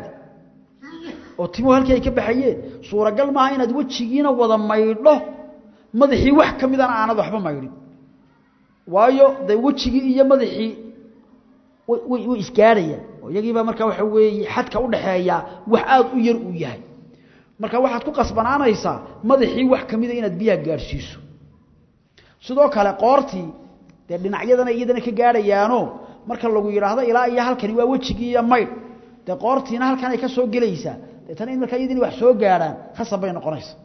oo timuhu halkii ay ka baxayeen suuragal maaha inaad wejigiina wada maydho madaxii wax ka midana aanad waxba maydhin waayo dee wejigii iyo madaxii way isgaadhayaan oo iyagiibaa markaa waxa weeye xadka u dhaxeeyaa wax aad u yar uu yahay marka waxaad ku qasbanaanaysaa madaxii wax ka mida inaad biyaha gaadhsiiso sidoo kale qoortii dee dhinacyadana iyadana ka gaadhayaano marka lagu yidhaahdo ilaa iyo halkani waa wejigii iyo maydh dee qoortiina halkan ay ka soo gelaysaa deetana in markaa iyadini wax soo gaadhaan khasab bay noqonaysa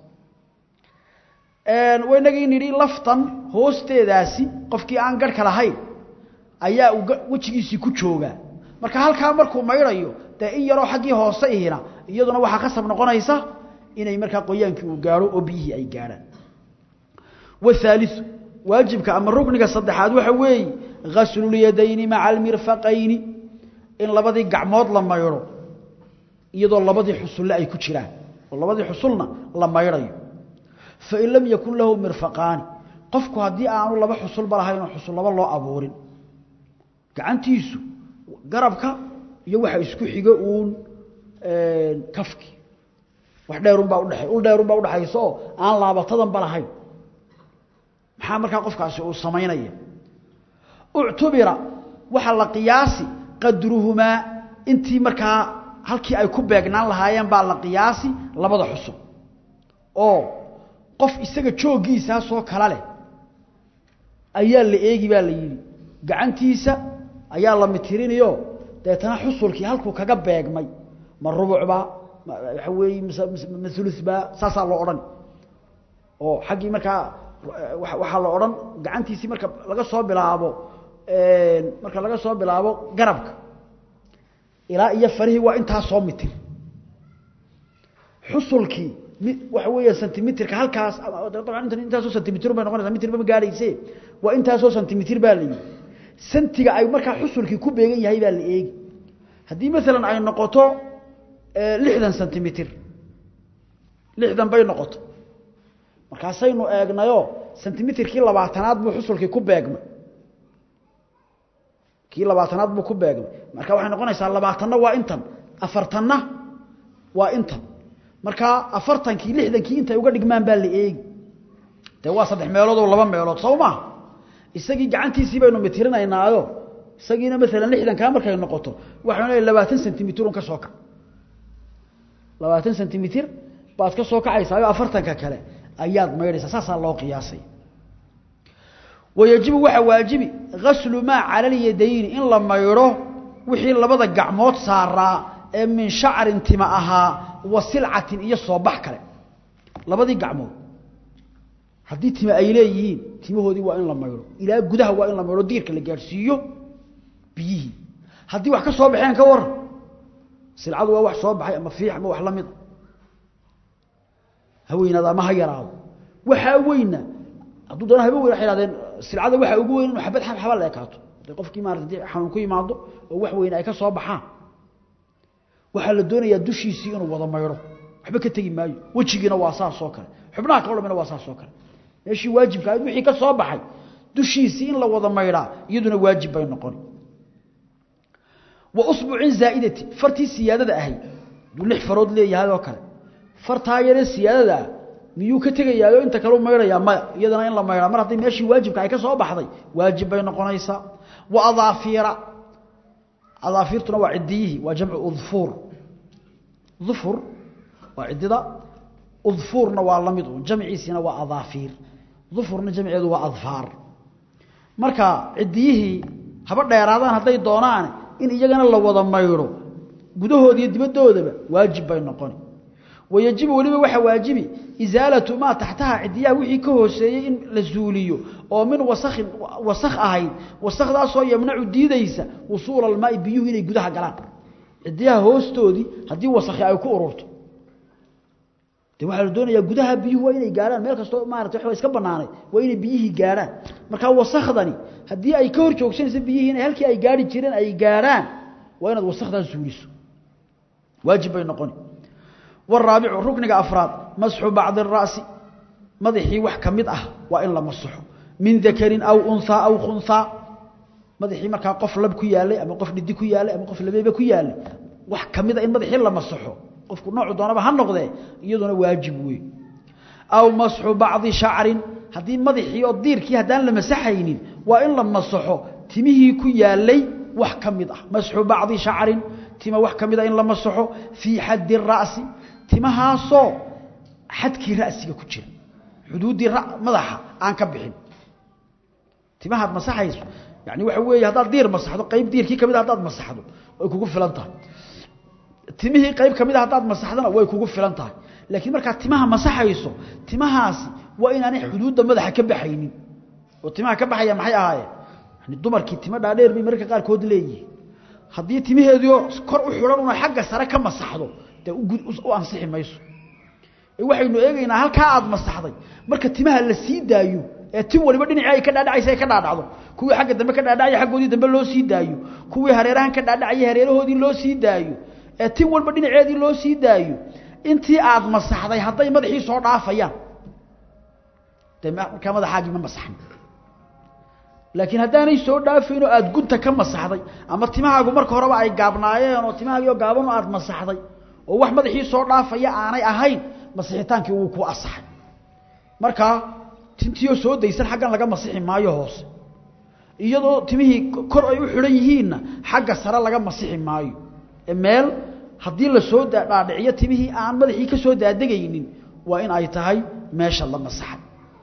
waynagii nidhi laftan hoosteedaasi qofkii aan garhka lahayn ayaa uu wejigiisii ku joogaa marka halkaa markuu maydhayo dee in yaroo xaggii hoose ihina iyaduna waxaa khasab noqonaysa inay markaa qoyaankii uu gaadho oo biyihii ay gaadhaan wahaaliu waajibka ama rukniga saddexaad waxa weeye ghasllyadayni maca almirfaqayni in labadii gacmood la maydho iyadoo labadii xusulle ay ku jiraan oo labadii xusulna la maydhayo fain lam yakun lahu mirfaqaani qofku haddii aanu laba xusulba lahayn oo xusul laba loo abuurin gacantiisu garabka iyo waxa isku xiga uun kafki wax dheerunbaa udhe ul dheerunbaa udhexaysa oo aan laabatadanba lahayn maxaa markaa qofkaasi uu samaynaya uctubira waxa la qiyaasi qadruhumaa intii markaa halkii ay ku beegnaan lahaayeen baa la qiyaasi labada xusub oo qof isaga jooggiisaasoo kala leh ayaa la eegi baa la yidhi gacantiisa ayaa la mitirinayo deetana xusulkii halkuu kaga beegmay ma rubucbaa waxa weeye ma ulubaa saasaa loo odhan oo xaggii markaa waxaa la odhan gacantiisii marka laga soo bilaabo marka laga soo bilaabo garabka ilaa iyo farihii waa intaa soo mitir xusulkii waxa weeya sentimitirka halkaas dabcan inta intaasoo sentimitir bay noqonaysaa mitir ma gaadhayse waa intaasoo sentimitir baa la yidhi sentiga ay markaa xusulkii ku beegan yahay baa la eegi haddii maalan ay noqoto lixdan sentimitir lixdan bay noqoto markaasaynu eegnayo sentimitirkii labaatanaad buu xusulkii ku beegmay kii labaatanaad buu ku beegmay marka waxay noqonaysaa labaatanna waa intan afartanna waa intan markaa afartankii lixdankii intay uga dhigmaan baa la eegi dee waa saddex meelood oo laba meelood soo maa isagii gacantiisii baynu mitirinaynaayo isagiina maalan lixdankaa markay noqoto waxaynu leeyahay labaatan sentimitirun ka soo kac labaatan sentimitir baad ka soo kacaysaayo afartanka kale ayaad maydhaysaa saasaa loo qiyaasay wayajibu waxaa waajibi gaslu maa cala alyadayni in la maydho wixii labada gacmood saaraa ee min shacrin tima ahaa wa silcatin iyo soobax kale labadii gacmood haddii tima ay leeyihiin timahoodii waa in la maydho ilaa gudaha waa in la maydho diirka la gaadhsiiyo biyihii haddii wax ka soo baxeen ka waran silcadu waa wax soo baxay ama fiix ama wax la mid haweynaada ama ha yaraado waxaa weyna hadduu doona haba weyn waxay hahdeen silcada waxaa ugu weyn inuu xabad xaba la ekaato hadii qofkii maarata hadii xanuun ku yimaado oo wax weyn ay ka soo baxaan waxaa la doonayaa dushiisii inuu wada maydho waxba ka tegi maayo wejigiina waa saas oo kale xubnaha kaloo dhamina waa saas oo kale meeshii waajibka ahayd wixii ka soo baxay dushiisii in la wada maydhaa iyaduna waajib bay noqon wa usbucin zaa'idati fartii siyaadada ahayd hadduu lix farood leeyahay oo kale fartaa yaree siyaadada ah miyuu ka tegayaayo inta kale u maydhayaa maya iyadana in la maydhaa mar hadday meeshii waajibka ay ka soo baxday waajib bay noqonaysaa wa adaafiira adaafiirtuna waa ciddiyihii waa jamcu udfuur ufur waa ciddida udfuurna waa la mid un jamciisina waa adaafiir ufurna jamceedu waa adfaar marka ciddiyihii haba dheeraadaan hadday doonaan in iyagana la wada maydho gudahooda iyo dibadoodaba waajib bay noqoni wayajibu weliba waxaa waajibi isaalatu maa taxtaha cidiyaha wixii ka hooseeyey in la zuuliyo oo min wasakin wasak ahayd wasakdaasoo yamnacu diidaysa wusuula almaai biyuhu inay gudaha galaan cidiyaha hoostoodii haddii wasakhi ay ku ururto de waxaa la doonayaa gudaha biyuhu waa inay gaadhaan meel kastoo maarata wa iska banaanay waa inay biyihii gaadhaan markaa wasakdani haddii ay ka hor joogsanayso biyihii inay halkii ay gaari jireen ay gaadhaan waa inaad wasakdaas zuuliso waajib bay noqoni waraabicu rukniga afraad masxu bacdi ara'si madaxii wax ka mid ah waa in la masaxo min dakarin aw unhaa aw khunhaa madaxii markaa qof lab ku yaalay ama qof dhidi ku yaalay ama qof labeebe ku yaalay wax ka mid a in madaxii la masaxo qofku noocu doonaba ha noqdee iyaduna waajib wey aw masxu bacdi shacrin haddii madaxii oo diirkii haddaan la masaxaynin waa in la masaxo timihii ku yaalay wax ka mid ah masxu bacdi shacrin tima wax ka mid a in la masaxo fii xaddi ra'si timahaasoo xadkii ra'siga ku jira xuduuddii madaxa aan ka bixin timahaad masaxayso yani waxa weeye haddaad diir masaxdo qayb diirkii ka mid a haddaad masaxdo way kugu filan tahay timihii qayb ka mid a haddaad masaxdona way kugu filan tahay laakiin markaad timaha masaxayso timahaasi waa inaanay xuduudda madaxa ka baxaynin oo timaha ka baxaya maxay ahaayeen yani dumarkii timo dhaadheer bay mararka qaarkood leeyihiin haddii timaheediio kor u xidhan una xagga sare ka masaxdo dee u ansixi mayso waxaynu eegaynaa halkaa aad masaxday marka timaha la sii daayo ee tin waliba dhinacii ay ka dhaadhacaysa ay ka dhaadhacdo kuwii xagga dambe ka dhaadhacaya xaggoodii dambe loo sii daayo kuwii hareerahan ka dhaadhacaya hareerahoodii loo sii daayo ee tin walba dhinaceedii loo sii daayo intii aad masaxday hadday madaxii soo dhaafayaan dee markaa madaxaagii ma masaxin laakiin haddaanay soo dhaafayn oo aada gunta ka masaxday ama timahaagu marka horeba ay gaabnaayeen oo timahaagii oo gaaban oo aada masaxday oo wax madaxii soo dhaafaya aanay ahayn masixitaankii wuu ku asaxay markaa tintiioo soo daysan xaggan laga masixi maayo hoose iyadoo timihii kor ay u xidhan yihiinna xagga sare laga masixi maayo ee meel haddii la soo dhaadhiciyo timihii aan madaxii ka soo daadegaynin waa in ay tahay meesha la masaxay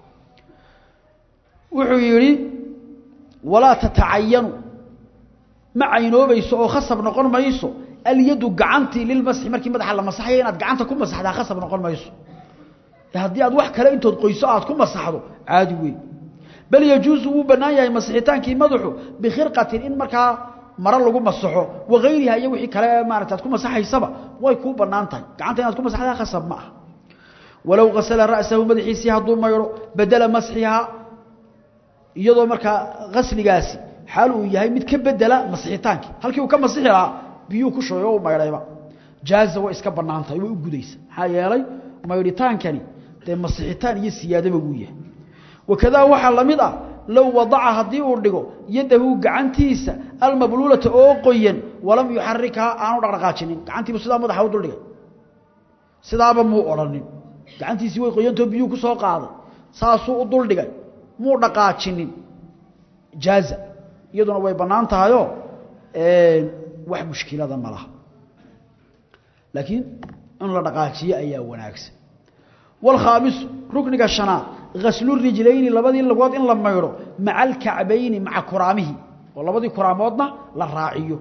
wuxuu yidhi walaa tatacayanu ma caynoobayso oo khasab noqon mayso alyadu gacantii lilmasxi markii madaxa la masaxaya inaad gacanta ku masaxdaa khasab noqon mayso haddii aad wax kale intood qoyso aad ku masaxdo caadi wey bal yajuusu wuu bannaan yahay masixitaankii madaxu bikhirqatin in markaa maro lagu masaxo wakayriha iyo wixii kale maarata aad ku masaxaysaba way kuu bannaan tahay gacanta inaad ku masaxdaa khasab ma aha walow kasala ra'sahu madaxiisii hadduu maydho bedela masxihaa iyadoo markaa kasligaasi xaal uu yahay mid ka bedela masixitaankii halkii uu ka masixi lahaa biyuu ku shubay oo u maydhayba jaaza way iska bannaan tahay way u gudaysa maxaa yeelay maydhitaankani dee masixitaan iyo siyaadaba wuu yahay wakadaa waxaa la mid ah low wadaca haddii uu dhigo yadahu gacantiisa almabluulata oo qoyan walam yuxarikhaa aanu dhaqdhaqaajinin gacantiibu sidaa madaxa u duldhigay sidaaba muu odhanin gacantiisii way qoyantoo biyuu ku soo qaaday saasuu u duldhigay muu dhaqaajinin jaaza iyaduna way bannaan tahayoo wax mushkilada ma laha laakiin in la dhaqaajiyo ayaa wanaagsan wاlkhaamisu rukniga shanaad gaslu rijlayni labadii lagood in la maydho maca alkacbayni maca kuraamihi oo labadii kuraamoodna la raaciyo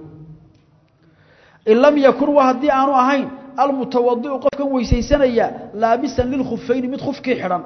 in lam yakun wa haddii aanu ahayn almutawadiu qofkan weysaysanaya laabisan lilkhufayni mid khufkii xidhan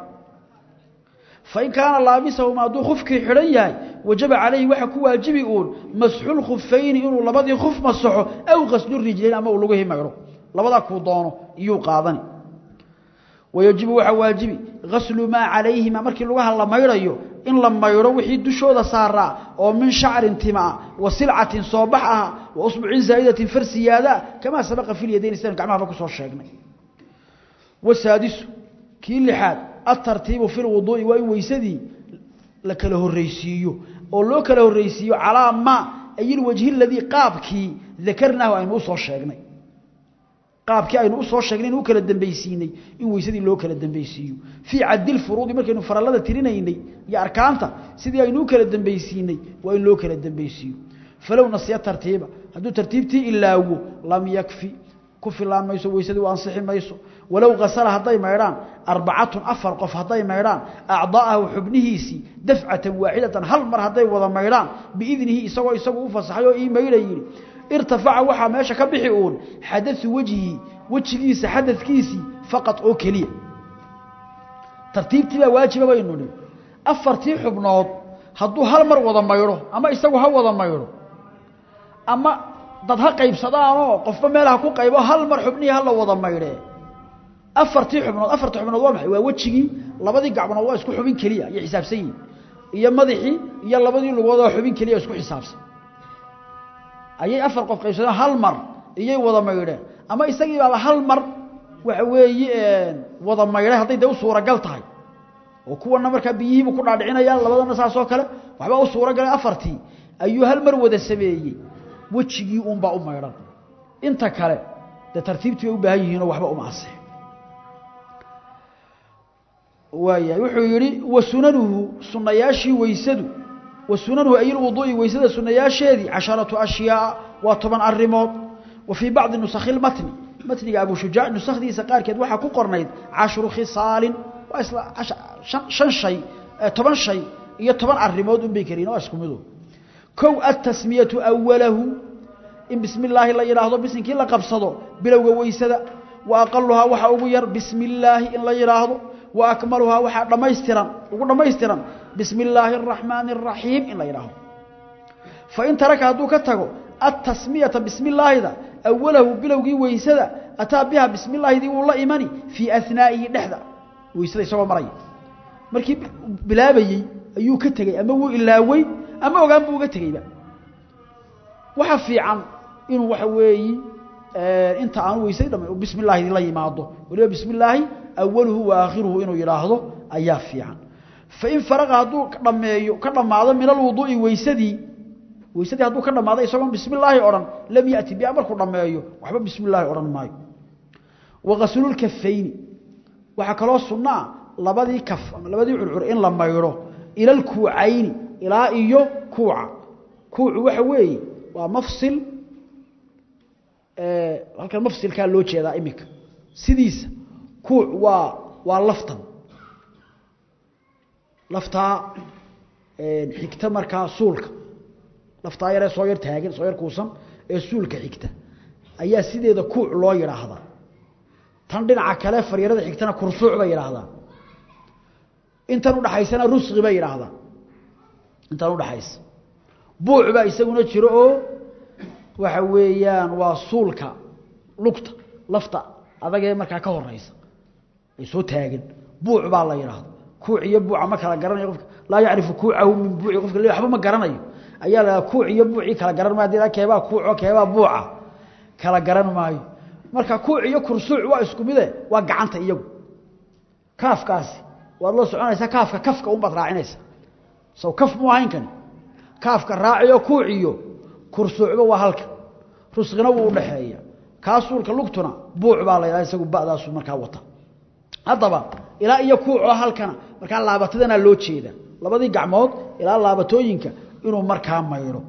fain kaana laabisahuma hadduu khufkii xidhan yahay wajaba calayhi waxa ku waajibi uun masxulkhufayni inuu labadii khuf masaxo aw gaslu rijlayn ama uu lugihii maydho labadaa kuu doono iyuu qaadani wayajibu waxaa waajibi gaslu maa calayhima markii lugaha la maydhayo in la maydho wixii dushooda saaraa oo min shacrin timaa wa silcatin soobax ah wa usbucin zaa'idatin far siyaada kamaa sabaqa fi lyadayn sidaynu gacmahaba kusoo sheegnay wasaadisu kii lixaad atartiibu fi lwuduu'i waa in weysadii la kala horreysiiyo oo loo kala horreysiiyo calaa maa ay ilwajhi aladii qaabkii dakarnaahu aynu usoo sheegnay qaabkii aynu usoo sheegnay inu u kala dambaysiinay in weysadii loo kala dambaysiiyo fii caddi lfuruudi markaynu farallada tirinaynay iyo arkaanta sidii aynu u kala dambaysiinay waa in loo kala dambaysiiyo falow nasiya tartiiba hadduu tartiibtii ilaawo lam yakfi ku filaan mayso weysadii u ansixi mayso walow kasala hadday maydhaan arbacatun afar qof hadday maydhaan acdaa'ahu xubnihiisii dafcatan waaxidatan hal mar hadday wada maydhaan biidnihi isagoo isagu u fasaxay oo ii maydha yidhi irtafaca waxaa meesha ka bixi uun xadau wejhi wejigiisa xadadkiisii faqad oo keliya tartiibtii baa waajiba baynu nihi afartii xubnood hadduu hal mar wada maydho ama isagu ha wada maydho ama dad ha qaybsadaanoo qofba meelaha ku qaybo hal mar xubnihii hala wada maydhee afartii xubnood afartii xubnood waa maxay waa wejigii labadii gacmood waa isku xubin keliya iyo xisaabsan yihin iyo madaxii iyo labadii lugood oo xubin keliya isku xisaabsan ayay afar qof qaybsadeen hal mar iyay wada maydheen ama isagii baaba hal mar waxa weeye wada maydhay hadday dee u suuragal tahay oo kuwana markaa biyihiibu ku dhaadhicinayaan labadana saasoo kale waxbaa u suuragalay afartii ayuu hal mar wada sameeyey wejigii unbaa u maydhan inta kale dee tartiibtii bay u baahan yihiinoo waxba uma asix waayahay wuxuu yidhi wa sunanuhu sunayaashii weysadu wa sunanuhu ay lwuduu'i weysada sunayaasheedii casharatu ashyaaa waa toban arrimood wa fii bacdi nusakhi lmatni matniga abu shujaac nusakhdiisa qaarkeed waxaa ku qornayd cashru khisaalin waa isla shan shay toban shay iyo toban arrimood unbay keliyin waa isku mido kow atasmiyatu awalahu in bismi illaahi la yidhaahdo bisinkii la qabsado bilowga weysada wa aqaluhaa waxa ugu yar bismi illaahi in la yidhaahdo wa akmaluhaa waxaa dhammaystiran ugu dhammaystiran bismi illaahi araxmaani araxiim in la yidhaahdo fain taraka hadduu ka tago atasmiyata bismi illaahida awalahu bilowgii weysada ataa biha bismi illahidii wuu la imani fii anaa'ihi dhexda weysada isagoo maraya markii bilaabayey ayuu ka tegey ama wuu ilaawey ama ogaan buu uga tegeyba waxa fiican inuu waxa weeyi inta aanu weysay dham bismi illahidii la yimaado waliba bismi illaahi awaluhu wa aakhiruhu inuu yidhaahdo ayaa fiican fain faraqa hadduu dhameeyo ka dhammaado min alwuduu'i weysadii weysadii hadduu ka dhammaado isagoon bismi illaahi odhan lam yati biha markuu dhammeeyo waxba bismi illaahi odhan maayo wagaslulkafayni waxaa kaloo sunnaa labadii kaf ama labadii curcur in la maydho ila alkuucayni ilaa iyo kuuca kuucu waxa weeye waa mafsil halkan mafsilkaa loo jeedaa iminka sidiisa kuuc waa waa laftan laftaa xigta markaa suulka laftaa yaree soo yar taagan soo yar kuusan ee suulka xigta ayaa sideeda kuuc loo yidhaahdaa tan dhinaca kale faryarada xigtana kursuuc bay yidhaahdaa intan udhaxaysana rusqi bay yidhaahdaa intan udhaxaysa buuc baa isaguna jiro oo waxa weeyaan waa suulka lugta lafta adagee markaa ka horeysa ay soo taagan buuc baa la yidhaahda kuuc iyo buuca ma kala garanayo qofka laa yacrifu kuucahu min buuci qofka le waxba ma garanayo ayaa la kuuc iyo buucii kala garan maayo hadii keebaa kuuco keebaa buuca kala garan maayo marka kuuc iyo kursuuc waa isku mide waa gacanta iyagu kaafkaasi waad la soconaysaa kaafka kafka unbaad raacinaysa saw kaf mu ahayn kani kaafka raaciyo kuuc iyo kursuucba waa halka rusqina wuu udhaxeeya kaa suulka lugtuna buuc baa la yidhaha isagu ba'daasu markaa wata haddaba ilaa iyo kuucoo halkana markaa laabatadana loo jeeda labadii gacmood ilaa laabatooyinka inuu markaa maydho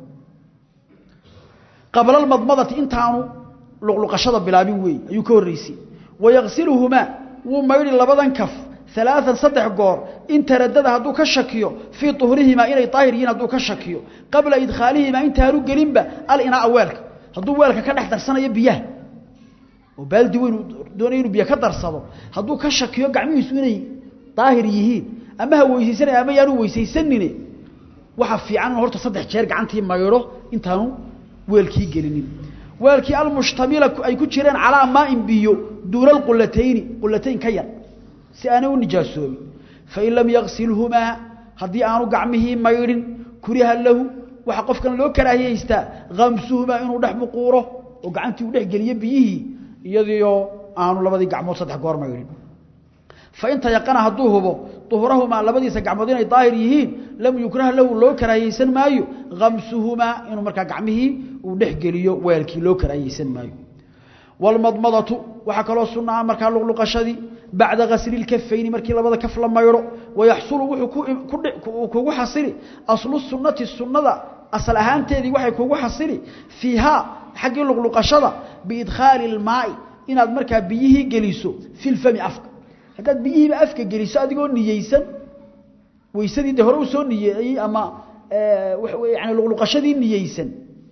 qabla almadmadati intaanu luqluqashada bilaabin weey ayuu ka horreysay wayaqsiluhumaa wuu maydhi labadan kaf alaaan saddex goor in taradada hadduu ka shakiyo fii uhrihimaa inay daahir yihiin hadduu ka shakiyo qabla idkhaalihimaa intaanu gelinba alinaaa weelka hadduu weelka ka dhex darsanayo biyaha oo baaldi weyn doonay inuu biyo ka darsado hadduu ka shakiyo gacmihiisu inay daahir yihiin ama ha weysaysanay ama yaanu weysaysanine waxa fiican in horta saddex jeer gacantii maydho intaanu weelkii gelinin weelkii almushtamila ay ku jireen calaa maain biyo duuna alqulatayni qulatayn ka yar si aanay u nijaasoobin fain lam yaksilhumaa haddii aanu gacmihii maydhin kuriha lahu waxaa qofkan loo karaahiyaystaa kamsuhumaa inuu dhex muquuro oo gacantii uu dhex geliyo biyihii iyadiioo aanu labadii gacmood saddex goor maydhin fain tayaqana hadduu hubo uhrahumaa labadiisa gacmood inay daahir yihiin lam yukrah lahu loo karaahiyeysan maayo kamsuhumaa inuu markaa gacmihii uu dhex geliyo weelkii loo karaahiyeysan maayo wlmadmadatu waxaa kaloo sunaa markaa luqluqashadii bacda gasli lkafayni markii labada kaf la maydho wayaxsulu wuxuu kugu xasili aslu sunati sunada asal ahaanteedii waxay kugu xasili fiihaa xaggii luqluqashada biidkhaali اlmaai inaad markaa biyihii geliso fi lfami afka haddaad biyihiiba afka geliso adigoo niyeysan weysadii de hore usoo niyeeyey ama yani luqluqashadii niyeysan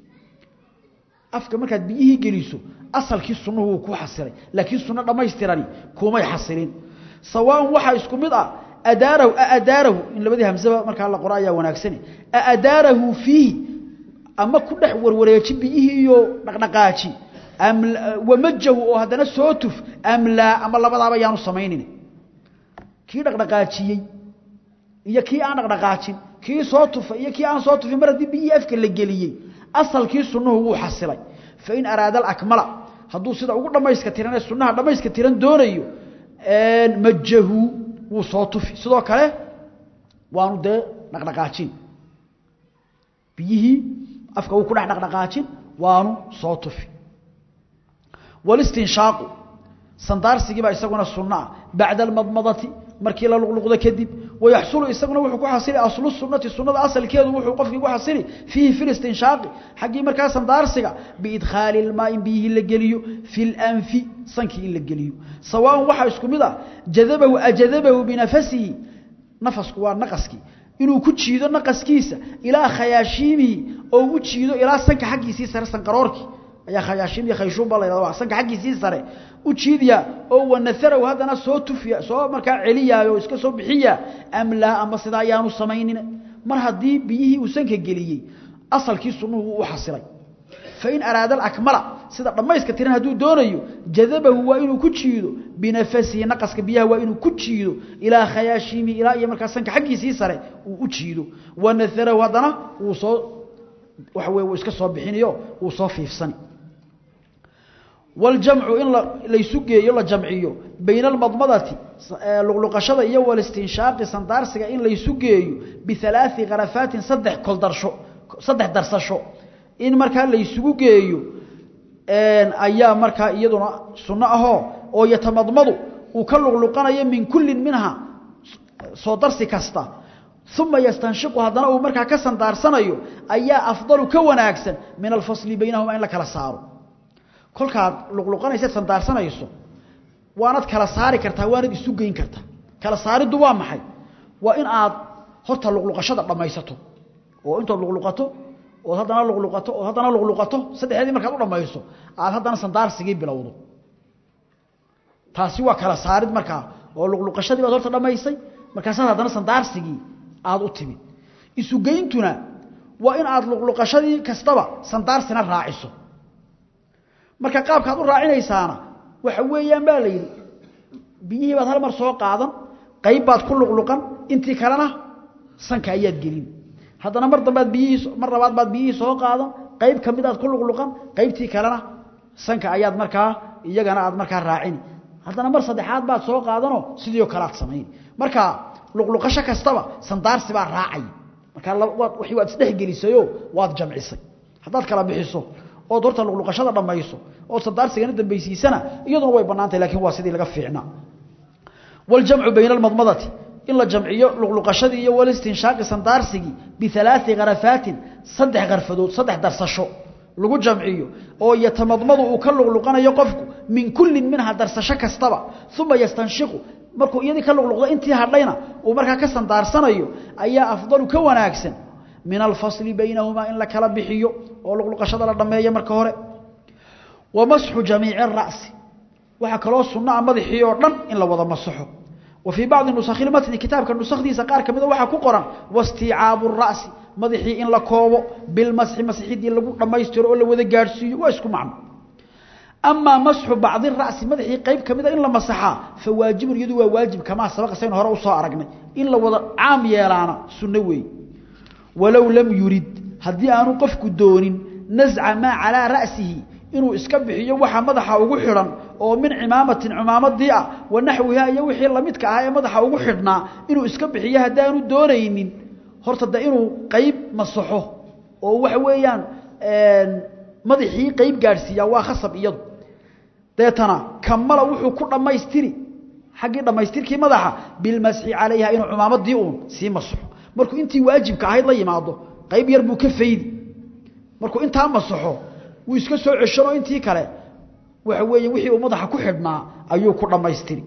afka markaad biyihii geliso asalkii sunnuhu wuu ku xasilay laakiin sunno dhammaystirani kumay xasilin sawaan waxaa isku mid ah adaarahu aadaarahu in labadii hamsaba markaa la qoro ayaa wanaagsane aadaarahu fiihi ama ku dhex warwareeji biyihii iyo dhaqdhaqaaji wamajahu oo haddana soo tuf amlaa ama labadaaba yaanu samaynin kii dhaqdhaqaajiyey iyo kii aan dhaqdhaqaajin kii soo tufay iyo kii aan soo tufin mar haddii biyihii afka la geliyey asalkii sunnuhu wuu xasilay fain araada alakmala hadduu sida ugu dhammayska tiran ee sunnaha dhammayska tiran doonayo majahu wuu soo tufi sidoo kale waanu dee dhaqdhaqaajin biyihii afka wuu ku dhex dhaqdhaqaajin waanu soo tufi walistinshaaqu sandaarsigii baa isaguna sunno ah bacda almadmadati markii la luqluqdo kadib wayaxsulu isaguna wuxuu ku xasili aslu sunnati sunnada asalkeedu wuxuu qofkii ku xasili fiihi fi listinshaaqi xaggii markaa sandaarsiga biidkhaali ilmaa in biyihii la geliyo fi lanfi sankii in la geliyo sawaaun waxaa isku mid ah jadabahu ajadabahu binafasihi nafasku waa naqaskii inuu ku jiido naqaskiisa ilaa khayaashiimihi oo u jiido ilaa sanka xaggiisii sare sanqaroorkii ayaa khayaashiim iyo khayshuum baa la yidhahda sanka xaggiisii sare u jiidiya oo wanaharaw haddana soo tufiya soo markaa celiyaayo iska soo bixiya am laa ama sidaa ayaanu samaynin mar haddii biyihii uu sanka geliyey asalkii sunnuhu wuu u xasilay fain araada alakmala sida dhamayska tiran hadduu doonayo jadabahu waa inuu ku jiido binafasihi naqaska biyaha waa inuu ku jiido ilaa khayaashimi ilaa iyo markaa sanka xaggiisii sare uu u jiido wanaharahu haddana wuu soo waxa weye wuu iska soo bixinayo wuu soo fiifsani waljamcu in laysu geeyo la jamciyo bayna almadmadati luqluqashada iyo walistinshaaqi sandaarsiga in laysu geeyo bialaai karafaatin saddex koldarsho saddex darsasho in markaa laysugu geeyo ayaa markaa iyaduna sunno ahoo oo yatamadmadu uu ka luqluqanayo min kullin minha soo darsi kasta uma yastanshiqu haddana uu markaa ka sandaarsanayo ayaa afdalu ka wanaagsan min alfasli baynahuma in la kala saaro kolkaad luqluqanaysa sandaarsanayso waanad kala saari kartaa waanad isu geyn kartaa kala saariddu waa maxay waa in aad horta luqluqashada dhammaysato oo intood luqluqato ood haddana luqluqato ood haddana luqluqato saddexdeedii markaad u dhammayso aad haddana sandaarsigii bilowdo taasi waa kala saarid markaa oo luqluqashadii baad horta dhammaysay markaasaad haddana sandaarsigii aada u timid isugeyntuna waa in aad luqluqashadii kastaba sandaarsina raaciso marka qaabkaad u raacinaysaana waxa weeyaan baa la yidhi biyihii baad hal mar soo qaadan qayb baad ku luqluqan intii kalena sanka ayaad gelin haddana mar dambaad biyihii mar labaad baad biyihii soo qaadan qayb ka mid aad ku luqluqan qaybtii kalena sanka ayaad markaa iyagana aad markaa raacini haddana mar saddexaad baad soo qaadanoo sidii oo kale aad samayn marka luqluqasho kastaba sandaarsi baa raacay marka wixii waad isdhexgelisayoo waad jamcisay haddaad kala bixiso ood horta luqluqashada dhammayso ood sandaarsigana dambaysiisana iyaduna way bannaantahy lakin waa sidii laga fiicnaa waljamcu bayna almadmadati in la jamciyo luqluqashadii iyo walistinshaaqi sandaarsigii bialaai karafaatin saddex karfadood saddex darsasho lagu jamciyo oo yatamadmadu uu ka luqluqanayo qofku min kullin minha darsasho kastaba uma yastanshiqu markuu iyadii ka luqluqdo intii hadhayna uu markaa ka sandaarsanayo ayaa afdalu ka wanaagsan min alfasli baynahumaa in la kala bixiyo oo luqluqashada la dhammeeyo marka hore wa masxu jamiici ara'si waxaa kaloo sunnaa madaxii oo dhan in la wada masaxo wa fii bacdi nusakhi lmatni kitaabka nusakdiisa qaar ka mida waxaa ku qoran wastiicaabu ra'si madaxii in la koobo bilmasxi masxidii lagu dhammaystiro oo la wada gaadhsiiyo waa isku macno amaa masxu bacdi ra'si madaxii qayb ka mida in la masaxaa fa waajibun iyadu waa waajib kamaa sabaqa saynu hore usoo aragnay in la wada caam yeelaana sunno weeye walow lam yurid haddii aanu qofku doonin nasca maa calaa ra'sihi inuu iska bixiyo waxa madaxa ugu xidhan oo min cimaamatin cimaamadii ah wa naxwiha iyo wixii lamidka ah ee madaxa ugu xidhnaa inuu iska bixiyo haddaanu doonaynin horta de inuu qayb masaxo oo waxa weeyaan madaxii qayb gaadhsiiyaa waa khasab iyadu deetana kamala wuxuu ku dhammaystiri xaggii dhammaystirkii madaxa bilmasxi calayha inuu cimaamadii uun sii masaxo markuu intii waajibka ahayd la yimaado qayb yar buu ka faydi markuu intaa masaxo wuu iska soo ceshanoo intii kale waxa weeye wixii uu madaxa ku xidhnaa ayuu ku dhammaystiri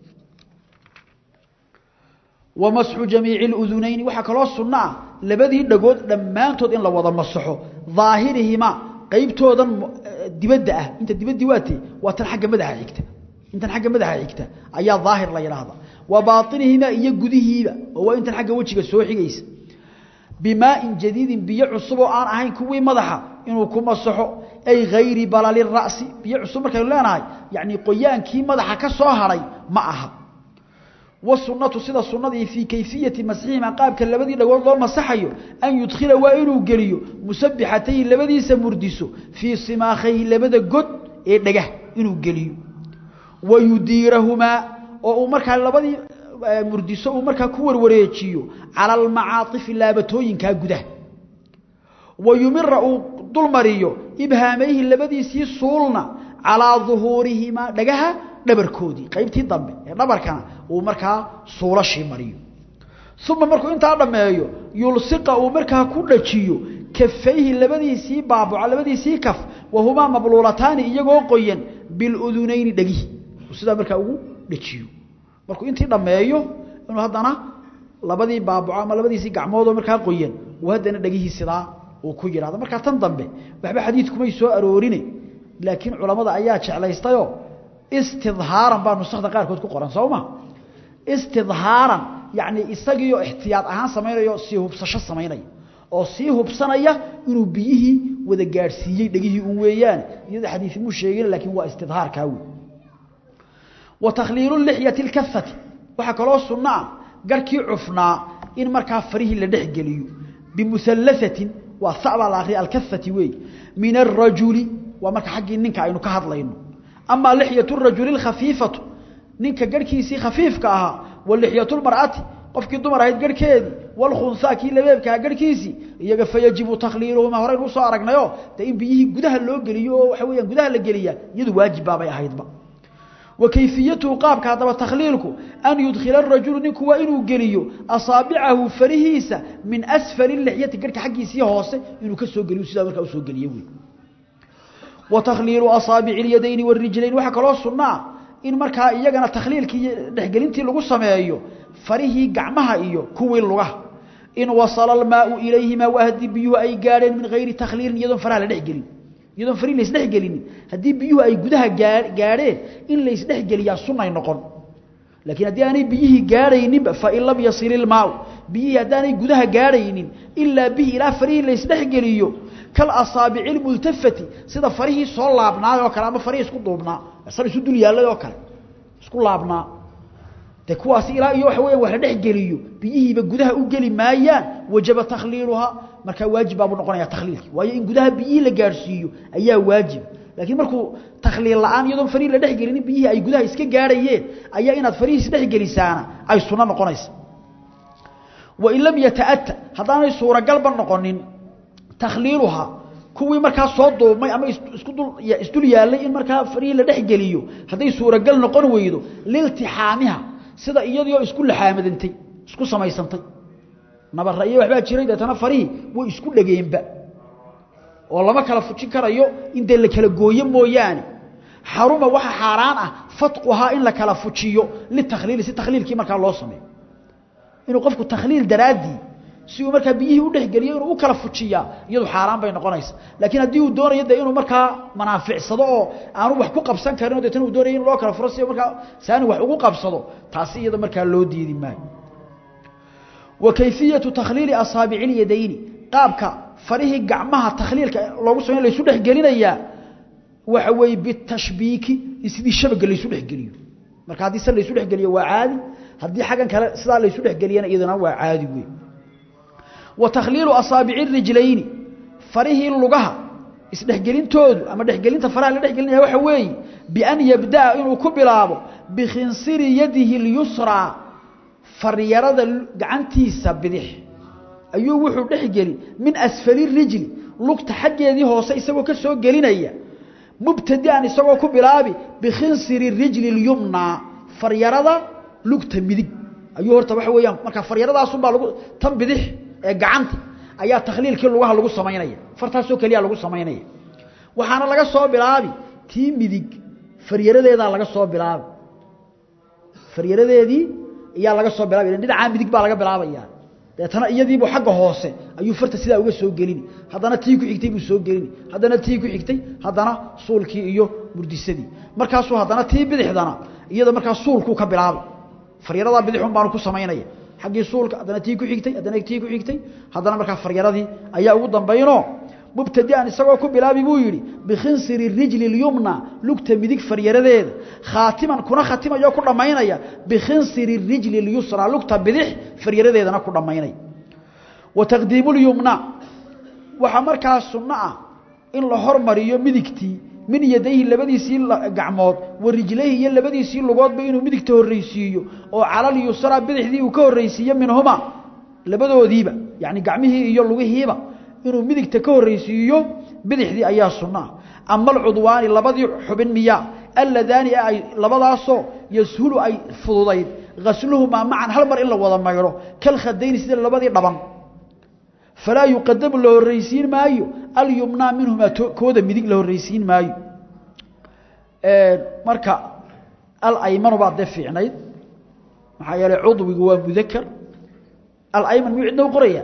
wa masxu jamiici اludunayni waxaa kaloo sunno ah labadii dhagood dhammaantood in la wada masaxo daahirihimaa qaybtoodan dibadda ah inta dibaddii waatee waa tan agga madaxa xigta intan xagga madaxa xigta ayaa daahir la yidhaahda wa bainihimaa iyo gudihiiba oo waa intan xagga wejiga soo xigaysa bimaain jadiidin biyo cusub oo aan ahayn kuwii madaxa inuu ku masaxo ay hayri balali ra'si biyo cusub markaynu leenahay yani qoyaankii madaxa ka soo hadhay ma aha wasunatu sida sunadii fii kayfiyati masxihima qaabka labadii dhagood loo masaxayo an yudkhila waa inuu geliyo musabixatayhi labadiisa murdiso fii simaakayhi labada god ee dhegah inuu geliyo wa yudiirahumaa oo uu markaa labadii murdiso uu markaa ku warwareejiyo cala almacaaifi laabatooyinkaa gudaha wa yumira uu dulmariyo ibhaamayhi labadiisii suulna calaa duhuurihimaa dhagaha dhabarkoodii qaybtii dambe ee dhabarkana uu markaa suulashii mariyo uma markuu intaa dhammeeyo yulsiqa uu markaa ku dhajiyo kafayhi labadiisii baabuca labadiisii kaf wahumaa mabluulataani iyagoo qoyan biludunayni dhegihi sidaa markaa ugu dhajiyo markuu intii dhammeeyo inuu haddana labadii baabuco ama labadiisii gacmoodoo markaa qoyan uu haddana dhegihii sidaa uu ku yidhahdo markaa tan dambe waxba xadiidkumay soo aroorine laakiin culammada ayaa jeclaystayoo istidhaaran baa nusakda qaarkood ku qoran soo ma istidhaaran yacni isagiioo ixtiyaad ahaan samaynayo sii hubsasho samaynaya oo sii hubsanaya inuu biyihii wada gaadhsiiyey dhegihii un weeyaan iyada xadiisi muu sheegin laakiin waa istidhaarkaa wey wa takhliilu lixyati lkafati waxaa kaloo sunno ah garhkii cufnaa in markaa farihii la dhex geliyo bimuhallahatin waa sabaa la akhriya alkafati weey min arajuli waa marka xaggii ninka aynu ka hadlayno amaa lixyatu rajuli lkhafiifatu ninka garhkiisii khafiifka ahaa wa lixyatu lmar'ati qofkii dumar ahayd garhkeedii walkhunsaa kii labeebkaha garhkiisii iyaga fayajibu takhliiluhumaa horaynu usoo aragnayo dee in biyihii gudaha loo geliyo oo waxa weyaan gudaha la geliyaa iyadu waajib baabay ahaydba wa kayfiyatuhu qaabka haddaba takhliilku an yudkhila arajulu ninku waa inuu geliyo asaabicahu farihiisa min asfali lixyati garhka xaggiisii hoose inuu ka soo geliyo sidaa markaa usoo geliyo wey wa takhliilu asaabici اlyadayni wاrijlayn waxaa kaloo sunaa in markaa iyagana takhliilkii dhexgelintii lagu sameeyo farihii gacmaha iyo kuwii lugaha in wasala almaau ilayhima waa haddii biyuhu ay gaadheen min hayri takhliilin iyadoon faraha la dhexgelin iyadoon farihi laisdhexgelinin haddii biyuhu ay gudaha gaadheen in laysdhexgeliyaa sunay noqon laakiin haddii aanay biyihii gaadhayninba fain lam yasil ilmaau biyihii haddaanay gudaha gaadhaynin ilaa bihi ilaa farihii laysdhexgeliyo kalasaabici lmultafati sida farihii soo laabnaay oo kale ama farihii isku duubnaa sar isu dul yaallay oo kale isku laabnaa de kuwaasi ilaa iyo waxa weya wax la dhex geliyo biyihiiba gudaha u geli maayaan wajaba takhliiluhaa markaa waajib baabuu noqonaya takhliilkii waayo in gudaha biyihii la gaadhsiiyo ayaa waajib laakiin markuu takhliil la-aan iyadoon farihii la dhex gelinin biyihii ay gudaha iska gaadhayeen ayaa inaad farihiis dhex gelisaana ay sunno noqonaysa wain lam yataata haddaanay suuragalba noqonin takhliiluhaa kuwii markaa soo duubmay ama isku dul isdul yaallay in markaa farihii la dhex geliyo hadday suuragal noqon weydo liltixaamiha sida iyadioo isku laxaamadantay isku samaysantay nabara iyo waxbaa jiray deetana farihii way isku dhegeenba oo lama kala fujin karayo in dee la kala gooyo mooyaane xaruma waxa xaaraan ah fatquhaa in la kala fujiyo litakhliili si takhliilkii markaa loo sameeyo inuu qofku takhliil daraaddii si uu markaa biyihii u dhexgeliyo inuu u kala fujiyaa iyadu xaaraan bay noqonaysa laakiin haddii uu doonayo de inuu markaa manaaficsado oo aanu wax ku qabsan karin o deetna uu doonayo in loo kala furo si markaa saani wax ugu qabsado taasi iyada markaa loo diidi maayo wa kayfiyatu takhliili asaabici ilyadayni qaabka farihii gacmaha takhliilka loogu samey laysu dhexgelinayaa waxa weeye bitashbiiki in sidii shabaga laysu dhexgeliyo marka haddii se laysu dhexgeliyo waa caadi haddii xaggan kale sidaa laysu dhexgeliyana iyadana waa caadi wey wa takhliilu asaabici rijlayni farihii lugaha isdhexgelintoodu ama dhexgelinta faraha la dhexgelinaya waxa weeye bian yabda'a inuu ku bilaabo bikhinsiri yadihi اlyusraa faryarada gacantiisa bidix ayuu wuxuu dhexgeli min asfali rijli lugta xaggeedii hoose isagoo ka soo gelinaya mubtadi'an isagoo ku bilaabi bikhinsiri rijli اlyumnaa faryarada lugta midig ayuu horta waxa weeyaan markaa faryaradaasumbaa lagu tan bidix ee gacanta ayaa takhliilkii lugaha lagu samaynaya fartaasoo keliya lagu samaynaya waxaana laga soo bilaabi tii midig faryaradeedaa laga soo bilaabi faryaradeedii ayaa laga soo bilaabi dhinacaa midig baa laga bilaabaya deetana iyadiibuu xagga hoose ayuu farta sidaa uga soo gelini haddana tii ku xigtay buu soo gelini haddana tii ku xigtay haddana suulkii iyo murdisadii markaasuu haddana tii bidixdana iyada markaa suulkuu ka bilaabay faryaradaa bidixun baanu ku samaynaya xaggii suulka haddana tii ku xigtay haddana tii ku xigtay haddana markaa faryaradii ayaa ugu dambayno mubtadi'an isagoo ku bilaabi buu yidhi bikhinsiri rijli اlyumna lugta midig faryaradeeda khaatiman kuna khatimayoo ku dhammaynaya bikhinsiri rijli اlyusra lugta bidix faryaradeedana ku dhammaynaya wa taqdiimu اlyumna waxaa markaa sunno ah in la hormariyo midigtii min yadayhi labadiisii gacmood wa rijlayhi iyo labadiisii lugoodba inuu midigta horraysiiyo oo calal yusra bidixdii uu ka horraysiiyo minhuma labadoodiiba yacni gacmihii iyo lugihiiba inuu midigta ka horraysiiyo bidixdii ayaa sunnaa ama alcudwaani labadii xubin miyaa alladaani ay labadaasoo yashulu ay fududayd gasluhumaa macan hal mar in la wada maydho kalkhadayni sida labadii dhaban falaa yuqadamu la horraysiin maayo alyumnaa minhumaa kooda midig la horraysiin maayo marka alaymanu baa dee fiicnayd maxaa yeelay cudwigu waa mudakar alayman miyuu cidna u qoraya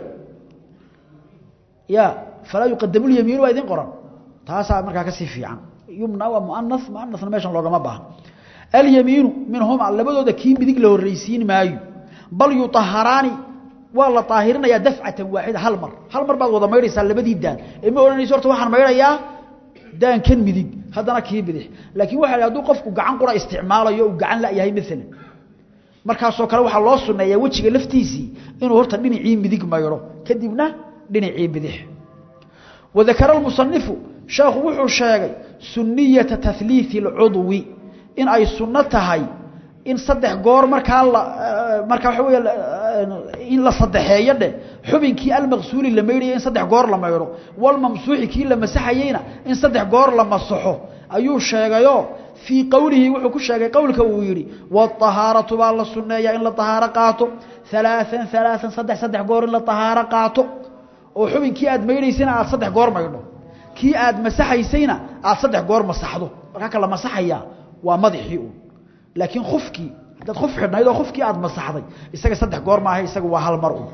ya falaa yuqadamu lyamiinu waa idin qoran taasaa markaa kasii fiican yumna waa muanas muanasna meeshan loogama baahno alyamiinu minhumaa labadooda kii midig la horraysiin maayo bal yuaharaani waa la daahirinayaa dafcatan waaxida hal mar hal mar baad wada maydhaysaa labadii daan ee ma odhanayso horta waxaan maydhayaa daankan midig haddana kii bidix laakiin waxa la hadduu qofku gacan qura isticmaalayo uu gacan la'yahay maalan markaasoo kale waxaa loo sunneeyaa wejiga laftiisii inuu horta dhinacii midig maydho kadibna dhinacii bidix wadakara almusanifu sheekhu wuxuu sheegay sunniyata tahliiثi اlcudwi in ay sunno tahay in saddex goor markaa la markaa waxa wey in la saddexeeyo dheh xubinkii almaqsuuli la maydhaya in saddex goor la maydho walmamsuuxi kii la masaxayeyna in saddex goor la masaxo ayuu sheegayoo fii qowlihi wuxuu ku sheegay qowlka uu yidhi wاطahaaratu baa la sunneeyaa in la طahaaro qaato ثaلaaثan ثaلaaثan saddex saddex goor in la طahaaro qaato oo xubinkii aad maydhaysayna aad saddex goor maydho kii aad masaxaysayna aad saddex goor masaxdo markaa ka la masaxayaa waa madaxii un laakiin kufkii haddaad kuf xidhnayd oo kufkii aad masaxday isaga saddex goor maaha isaga waa hal mar un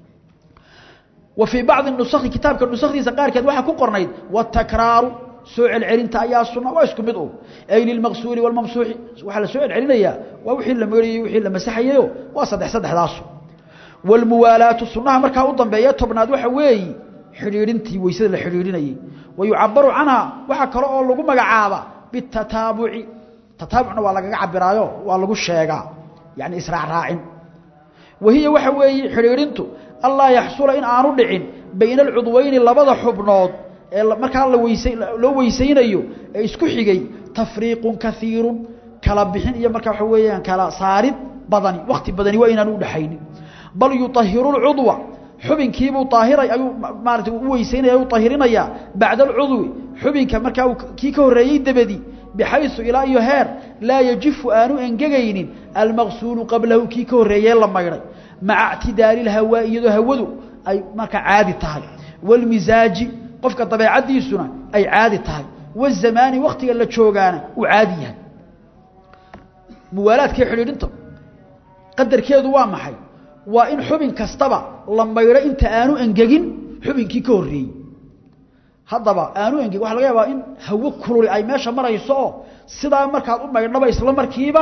wa fii bacdi nusakhi kitaabka nusakdiisa qaarkeed waxaa ku qornayd watakraaru soo celcelinta ayaa sunna waa isku mid un ay lilmaqsuuli walmamsuuxi waxaa la soo celcelinayaa waa wixii la meydhayey wixii la masaxayeyo waa saddex saddexdaasu walmuwaalaatu sunnaha markaa u dambeeya tobnaad waxa weeyi xidhiidhintii weysada la xidhiidhinayey wa yucabaru canha waxaa kale oo lagu magacaaba bitataabuci tataabucna waa lagaga cabiraayo waa lagu sheegaa yani israacraacin wahiya waxa weeye xidhiidhintu allaa yaxsula in aanu dhicin bayna alcudweyni labada xubnood ee markaa la weysa loo weysaynayo ee isku xigay tafriiqun kaiirun kala bixin iyo markaa waxa weeyaan kala saarid badani wakti badani waa inaan u dhexaynin bal yuطahiru اlcudwa xubinkiibuu aahiray ayuu maarata u weysaynaya u ahirinayaa bacda alcudwi xubinka markaa kii ka horreeyey dabadi bxayثu ilaa iyo heer laa yajifu aanu engegaynin almaqsuulu qablahu kii ka horreeyee la maydhay maca اctidaali اhawaa iyadoo hawadu ay markaa caadi tahay wاlmisaaji qofka dabeecadiisuna ay caadi tahay wالzamaani waktiga la joogaana uu caadi yahay muwaalaadkii xidhiidhinta qadarkeedu waa maxay waa in xubin kastaba la maydho inta aanu engegin xubinkii ka horreeyey haddaba aanu engegin waxa laga yaabaa in hawo kululi ay meesha marayso oo sidaa markaad u maydhnaba isla markiiba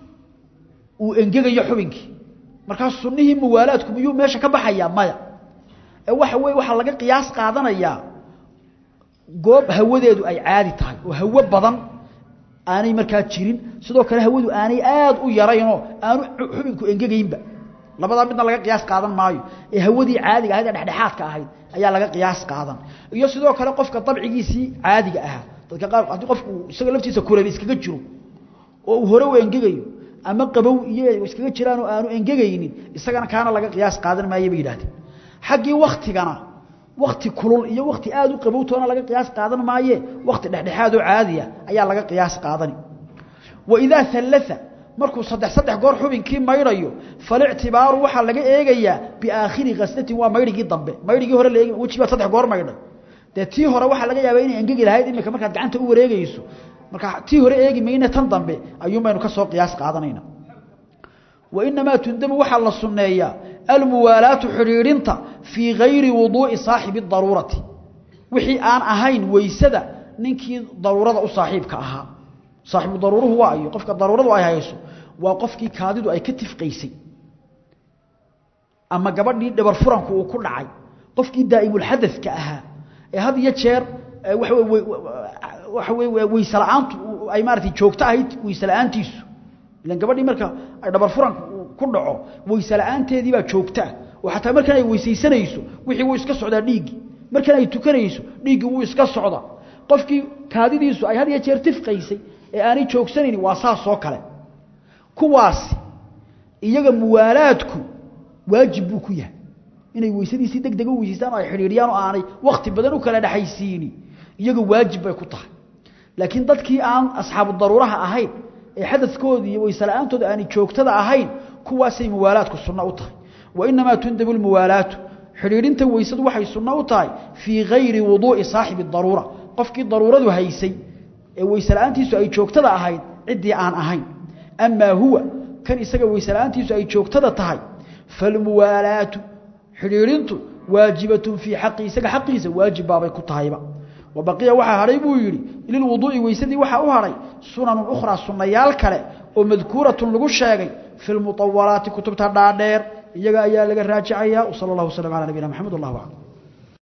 uu engegayo xubinkii markaa sunnihii muwaalaadku miyuu meesha ka baxayaa maya ee waxa weye waxaa laga qiyaas qaadanayaa goob hawadeedu ay caadi tahay oo hawo badan aanay markaa jirin sidoo kale hawadu aanay aad u yaraynoo aanu xubinku engegaynba labadaa midna laga qiyaas qaadan maayo ee hawadii caadiga ahayd ee dhexdhexaadka ahayd ayaa laga qiyaas qaadan iyo sidoo kale qofka dabcigiisii caadiga ahaa dadka qaar haddii qofku isaga laftiisa kuleba iskaga jiro oo uu hore u engegayo ama qabow iyo iskaga jiraan oo aanu engegaynin isagana kaana laga qiyaas qaadan maayo bay yidhahdeen xaggii waktigana wakti kulul iyo wakti aad u qabowtoona laga qiyaas qaadan maaye wakti dhexdhexaad oo caadiya ayaa laga qiyaas qaadani waidaa alaa markuu saddex saddex goor xubinkii maydhayo falictibaaru waxaa laga eegayaa biaakhiri kaslatin waa maydhigii dambe maydhigii hore la eeg weji baad saddex goor maydhay dee tii hore waxaa laga yaabaa inay engegi lahayd imika markaad gacanta u wareegayso marka tii hore eegi mayne tan dambe ayuun baynu ka soo qiyaas qaadanayna wainamaa tundamu waxaa la sunneeyaa almuwaalaatu xidhiidhinta fii gayri wuduu'i saaxibi daruurati wixii aan ahayn weysada ninkii daruurada u saaxiibka ahaa saaxibu daruuruhu waa ayo qofka daruuradu ay hayso waa qofkii kaadidu ay ka tifqaysay ama gabadhii dhabar furanku uu ku dhacay qofkii daa'imulxadadka ahaa ee had iyo jeer waxa wey weyse la-aantu ay maaratay joogto ahayd weyse la-aantiisu ilan gabadhii marka ay dhabar furanku ku dhaco weyse la-aanteedii baa joogtaa oo xataa markan ay weysaysanayso wixii wuu iska socdaa dhiiggii markan ay tukanayso dhiiggii wuu iska socdaa qofkii kaadidiisu ay had iyo jeer tifqaysay ee aanay joogsanayni waa saas oo kale kuwaasi iyaga muwaalaadku waajib buu ku yahay inay weysadiisii deg dega u weysaystaan oo ay xidhiidhiyaan oo aanay wakhti badan u kala dhexaysiini iyaga waajib bay ku tahay laakiin dadkii aan asxaabu daruuraha ahayn ee xadadkoodii iyo weyse la-aantooda aanay joogtada ahayn kuwaasay muwaalaadku sunno u tahay wa inamaa tundabu lmuwaalaatu xidhiidhinta weysadu waxay sunno u tahay fii gayri wuduu'i saaxibi daruura qofkii daruuradu haysay ee weyse la-aantiisu ay joogtada ahayd ciddii aan ahayn amaa huwa kan isaga weyse la-aantiisu ay joogtada tahay falmuwaalaatu xidhiidhintu waajibatun fii xaqi isaga xaqiisa waajib baabay ku tahayba wa baqiya waxaa hadhay buu yidhi lilwuduu'i weysadii waxaa u hadhay sunanun ukhraa sunnayaal kale oo madkuuratun lagu sheegay fi lmutawalaati kutubta dhaadheer iyaga ayaa laga raajacayaa sala allahu wasalam calaa nabiyina maxamed wallahu aclam